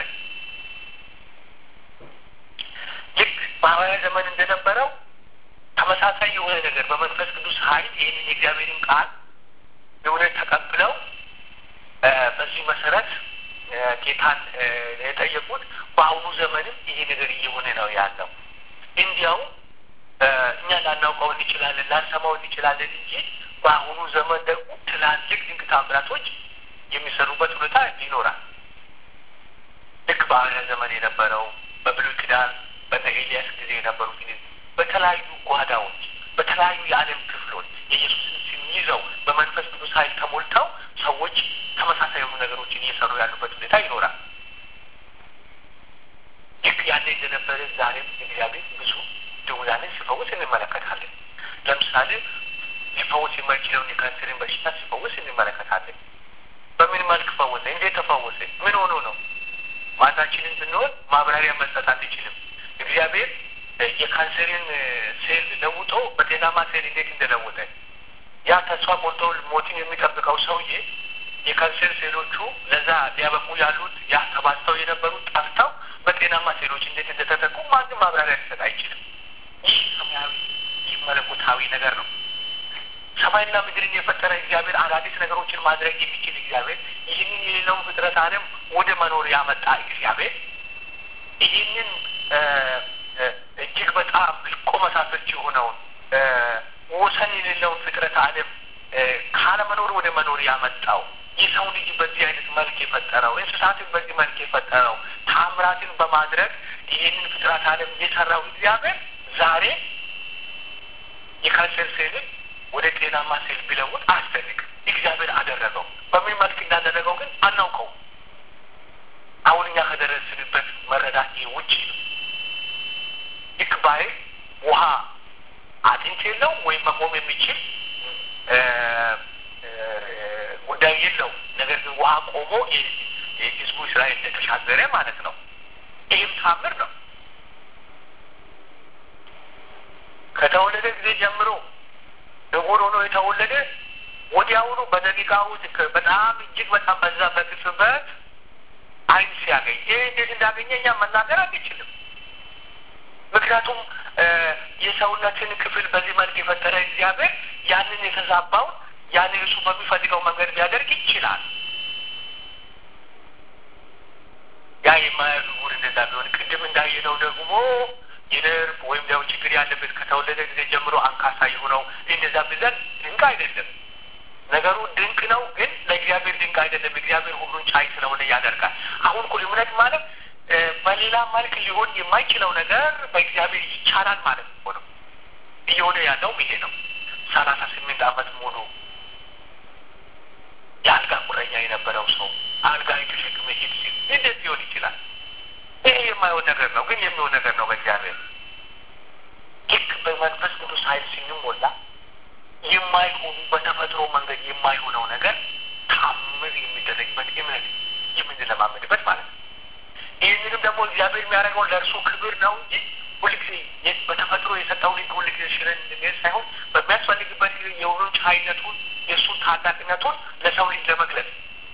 ልክ በሐዋርያ ዘመን እንደነበረው ተመሳሳይ የሆነ ነገር በመንፈስ ቅዱስ ኃይል ይህንን የእግዚአብሔርን ቃል እውነት ተቀብለው በዚህ መሰረት ጌታን የጠየቁት በአሁኑ ዘመንም ይሄ ነገር እየሆነ ነው ያለው። እንዲያው እኛ ላናውቀው እንችላለን፣ ላንሰማው እንችላለን እንጂ በአሁኑ ዘመን ደግሞ ትላልቅ ድንቅ ታምራቶች የሚሰሩበት ሁኔታ ይኖራል። ልክ በሐዋርያ ዘመን የነበረው በብሉይ ኪዳን በነ ኤልያስ ጊዜ የነበሩት በተለያዩ ጓዳዎች፣ በተለያዩ የዓለም ክፍሎች የኢየሱስን ስም ይዘው በመንፈስ ቅዱስ ኃይል ተሞልተው ሰዎች ተመሳሳይ የሆኑ ነገሮችን እየሰሩ ያሉበት ሁኔታ ይኖራል። ልክ ያኔ እንደነበረ ዛሬም እግዚአብሔር ብዙ ድውያንን ሲፈውስ እንመለከታለን። ለምሳሌ ሊፈወስ የማይችለውን የካንሰርን በሽታ ሲፈውስ እንመለከታለን። በምን መልክ ፈወሰ? እንዴት ተፈወሰ? ምን ሆኖ ነው? ማታችንን ብንሆን ማብራሪያ መስጠት አንችልም። እግዚአብሔር የካንሰርን ሴል ለውጦ በጤናማ ሴል እንዴት እንደለወጠ ያ ተስፋ ቆርጦ ሞትን የሚጠብቀው ሰውዬ የካንሰር ሴሎቹ ለዛ ሊያበቁ ያሉት ያ ተባዝተው የነበሩት ጠፍተው በጤናማ ሴሎች እንዴት እንደተተኩ ማንም ማብራሪያ ሊሰጥ አይችልም። ይህ ሰማያዊ ይህ መለኮታዊ ነገር ነው። ሰማይና ምድርን የፈጠረ እግዚአብሔር አዳዲስ ነገሮችን ማድረግ የሚችል እግዚአብሔር ይህንን የሌለውን ፍጥረት ዓለም ወደ መኖር ያመጣ እግዚአብሔር ይህንን እጅግ በጣም ልቆ መሳፍርት የሆነውን ወሰን የሌለውን ፍጥረት ዓለም ካለመኖር ወደ መኖር ያመጣው የሰው ልጅ በዚህ አይነት መልክ የፈጠረው እንስሳትን በዚህ መልክ የፈጠረው ታምራትን በማድረግ ይህንን ፍጥረት ዓለም የሰራው እግዚአብሔር ዛሬ የካንሰር ሴልን ወደ ጤናማ ሴል ቢለውጥ አያስደንቅ። እግዚአብሔር አደረገው። በምን መልክ እንዳደረገው ግን አናውቀው። አሁን እኛ ከደረስንበት መረዳት ይህ ውጭ ነው። ልክ ባይ ውሃ አጥንት የለው ወይም መቆም የሚችል ጉዳይ የለው። ነገር ግን ውሃ ቆሞ ህዝቡ እስራኤል እንደተሻገረ ማለት ነው። ይህም ታምር ነው። ከተወለደ ጊዜ ጀምሮ እውር ሆኖ የተወለደ ወዲያውኑ በደቂቃ ውስጥ በጣም እጅግ በጣም በዛ በቅጽበት አይን ሲያገኝ ይህ እንዴት እንዳገኘ እኛ መናገር አንችልም። ምክንያቱም የሰውነትን ክፍል በዚህ መልክ የፈጠረ እግዚአብሔር ያንን የተዛባውን ያንን እሱ በሚፈልገው መንገድ ሊያደርግ ይችላል። ያ የማያሉ ውር እንደዛ ቢሆን ቅድም እንዳየነው ደግሞ የነርቭ ወይም ደግሞ ችግር ያለበት ከተወለደ ጊዜ ጀምሮ አንካሳ የሆነው እንደዛ ብዘን ድንቅ አይደለም። ነገሩ ድንቅ ነው፣ ግን ለእግዚአብሔር ድንቅ አይደለም። እግዚአብሔር ሁሉን ቻይ ስለሆነ ያደርጋል። አሁን እኮ እምነት ማለት በሌላ መልክ ሊሆን የማይችለው ነገር በእግዚአብሔር ይቻላል ማለት እኮ ነው። እየሆነ ያለውም ይሄ ነው። ሰላሳ ስምንት ዓመት ሙሉ የአልጋ ቁረኛ የነበረው ሰው አልጋ የተሸክመ ሂድ ሲል እንዴት ሊሆን ይችላል? ይሄ የማይሆን ነገር ነው፣ ግን የሚሆን ነገር ነው በእግዚአብሔር ልክ በመንፈስ ቅዱስ ኃይል ስንሞላ የማይሆኑ በተፈጥሮ መንገድ የማይሆነው ነገር ታምር የሚደረግበት እምነት የምንለማመድበት ማለት ነው። ይህንንም ደግሞ እግዚአብሔር የሚያደርገው ለእርሱ ክብር ነው እንጂ ሁልጊዜ በተፈጥሮ የሰጠውን ሕግ ሁልጊዜ ሽረን እንድንሄድ ሳይሆን በሚያስፈልግበት ጊዜ የሁሉን ቻይነቱን የእሱን ታላቅነቱን ለሰው ልጅ ለመግለጽ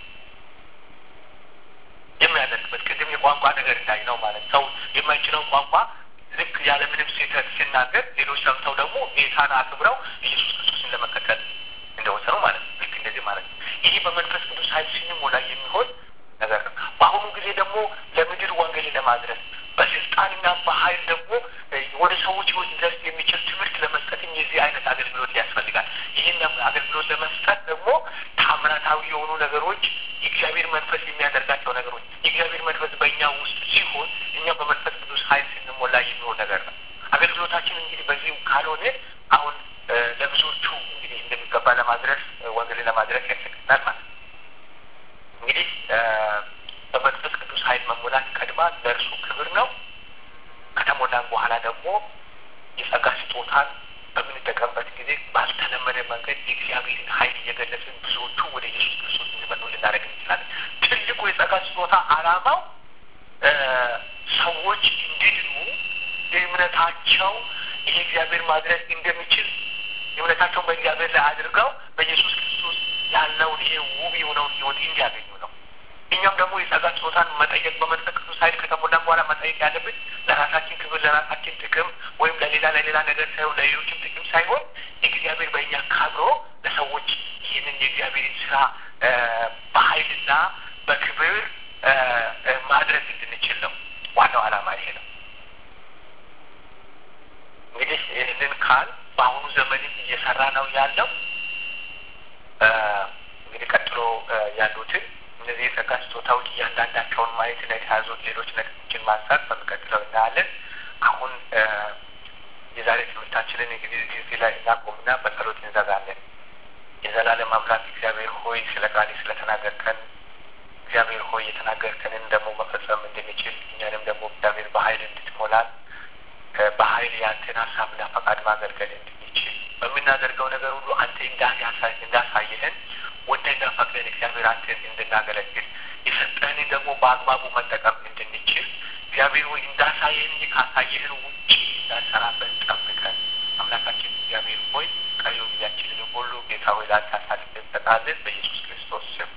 የሚያደርግበት ቅድም የቋንቋ ነገር እንዳይ ነው ማለት ሰው የማይችለው ቋንቋ ልክ ያለምንም ስህተት ሲናገር ሌሎች ሰምተው ደግሞ ጌታን አክብረው ኢየሱስ ክርስቶስን ለመከተል እንደወሰኑ ማለት ነው። ልክ እንደዚህ ማለት ነው። ይሄ በመንፈስ ቅዱስ ኃይል ስንሞላ የሚሆን ነገር ነው። በአሁኑ ጊዜ ደግሞ ለምድር ወንጌልን ለማድረስ በስልጣንና በኃይል ደግሞ ወደ ሰዎች ህይወት ሊደርስ የሚችል ትምህርት ለመስጠትም የዚህ አይነት አገልግሎት ያስፈልጋል። ይህን አገልግሎት ለመስጠት ደግሞ ታምራታዊ የሆኑ ነገሮች የእግዚአብሔር መንፈስ የሚያደርጋቸው ነገሮች የእግዚአብሔር መንፈስ በእኛ ውስጥ ሲሆን እኛ በመንፈስ ቅዱስ ኃይል ስንሞላ የሚሆን ነገር ነው። አገልግሎታችን እንግዲህ በዚህ ካልሆነ አሁን ለብዙዎቹ እንግዲህ እንደሚገባ ለማድረስ ወንጌልን ለማድረስ ያስፈልጋል ማለት ነው። እንግዲህ በመንፈስ ቅዱስ ኃይል መሞላት ቀድማ ለእርሱ ክብር ነው። ከተሞላን በኋላ ደግሞ የጸጋ ስጦታን በምንጠቀምበት ጊዜ ባልተለመደ መንገድ የእግዚአብሔርን ኃይል እየገለጽን ብዙዎቹ ወደ ኢየሱስ ክርስቶስ እንዲመጡ ልናደርግ እንችላለን። ትልቁ የጸጋ ስጦታ ዓላማው ሰዎች እንዲድኑ እምነታቸው ይሄ እግዚአብሔር ማድረግ እንደሚችል እምነታቸውን በእግዚአብሔር ላይ አድርገው በኢየሱስ ክርስቶስ ያለውን ይሄ ውብ የሆነውን ሕይወት እንዲያገኙ ነው። እኛም ደግሞ የጸጋ ስጦታን መጠየቅ በመንፈስ ቅዱስ ኃይል ከተሞላን በኋላ መጠየቅ ያለብን ለራሳችን ክብር፣ ለራሳችን ጥቅም ወይም ለሌላ ለሌላ ነገር ሳይሆን ለሌሎችም ጥቅም ሳይሆን እግዚአብሔር በእኛ ካብሮ ለሰዎች ይህንን የእግዚአብሔርን ስራ በኃይልና በክብር ማድረግ እንድንችል ነው። ዋናው ዓላማ ይሄ ነው። እንግዲህ ይህንን ካል በአሁኑ ዘመንም እየሰራ ነው ያለው እንግዲህ ቀጥሎ ያሉትን እነዚህ የጸጋ ስጦታዎች እያንዳንዳቸውን ማየት እና የተያዙት ሌሎች ነጥቦችን ማንሳት በሚቀጥለው እናያለን። አሁን የዛሬ ትምህርታችንን እንግዲህ እዚህ ላይ እናቆምና በጸሎት እንዘጋለን። የዘላለም አምላክ እግዚአብሔር ሆይ ስለ ቃል ስለተናገርከን እግዚአብሔር ሆይ የተናገርከንን ደግሞ መፈጸም እንድንችል እኛንም ደግሞ እግዚአብሔር በኃይል እንድትሞላን በኃይል ያንተን ሀሳብና ፈቃድ ማገልገል እንድንችል በምናደርገው ነገር ሁሉ አንተ እንዳሳየህን ወደና ፈቅደን እግዚአብሔር አንተን እንድናገለግል የሰጠህንን ደግሞ በአግባቡ መጠቀም እንድንችል እግዚአብሔር ወይ እንዳሳየህን ካሳየህን ውጭ እንዳንሰራበት ጠብቀን አምላካችን እግዚአብሔር ሆይ ቀሪው ጊዜያችንን ሁሉ ጌታ ወይ ላንተ አሳልፈን እንሰጣለን በኢየሱስ ክርስቶስ ስም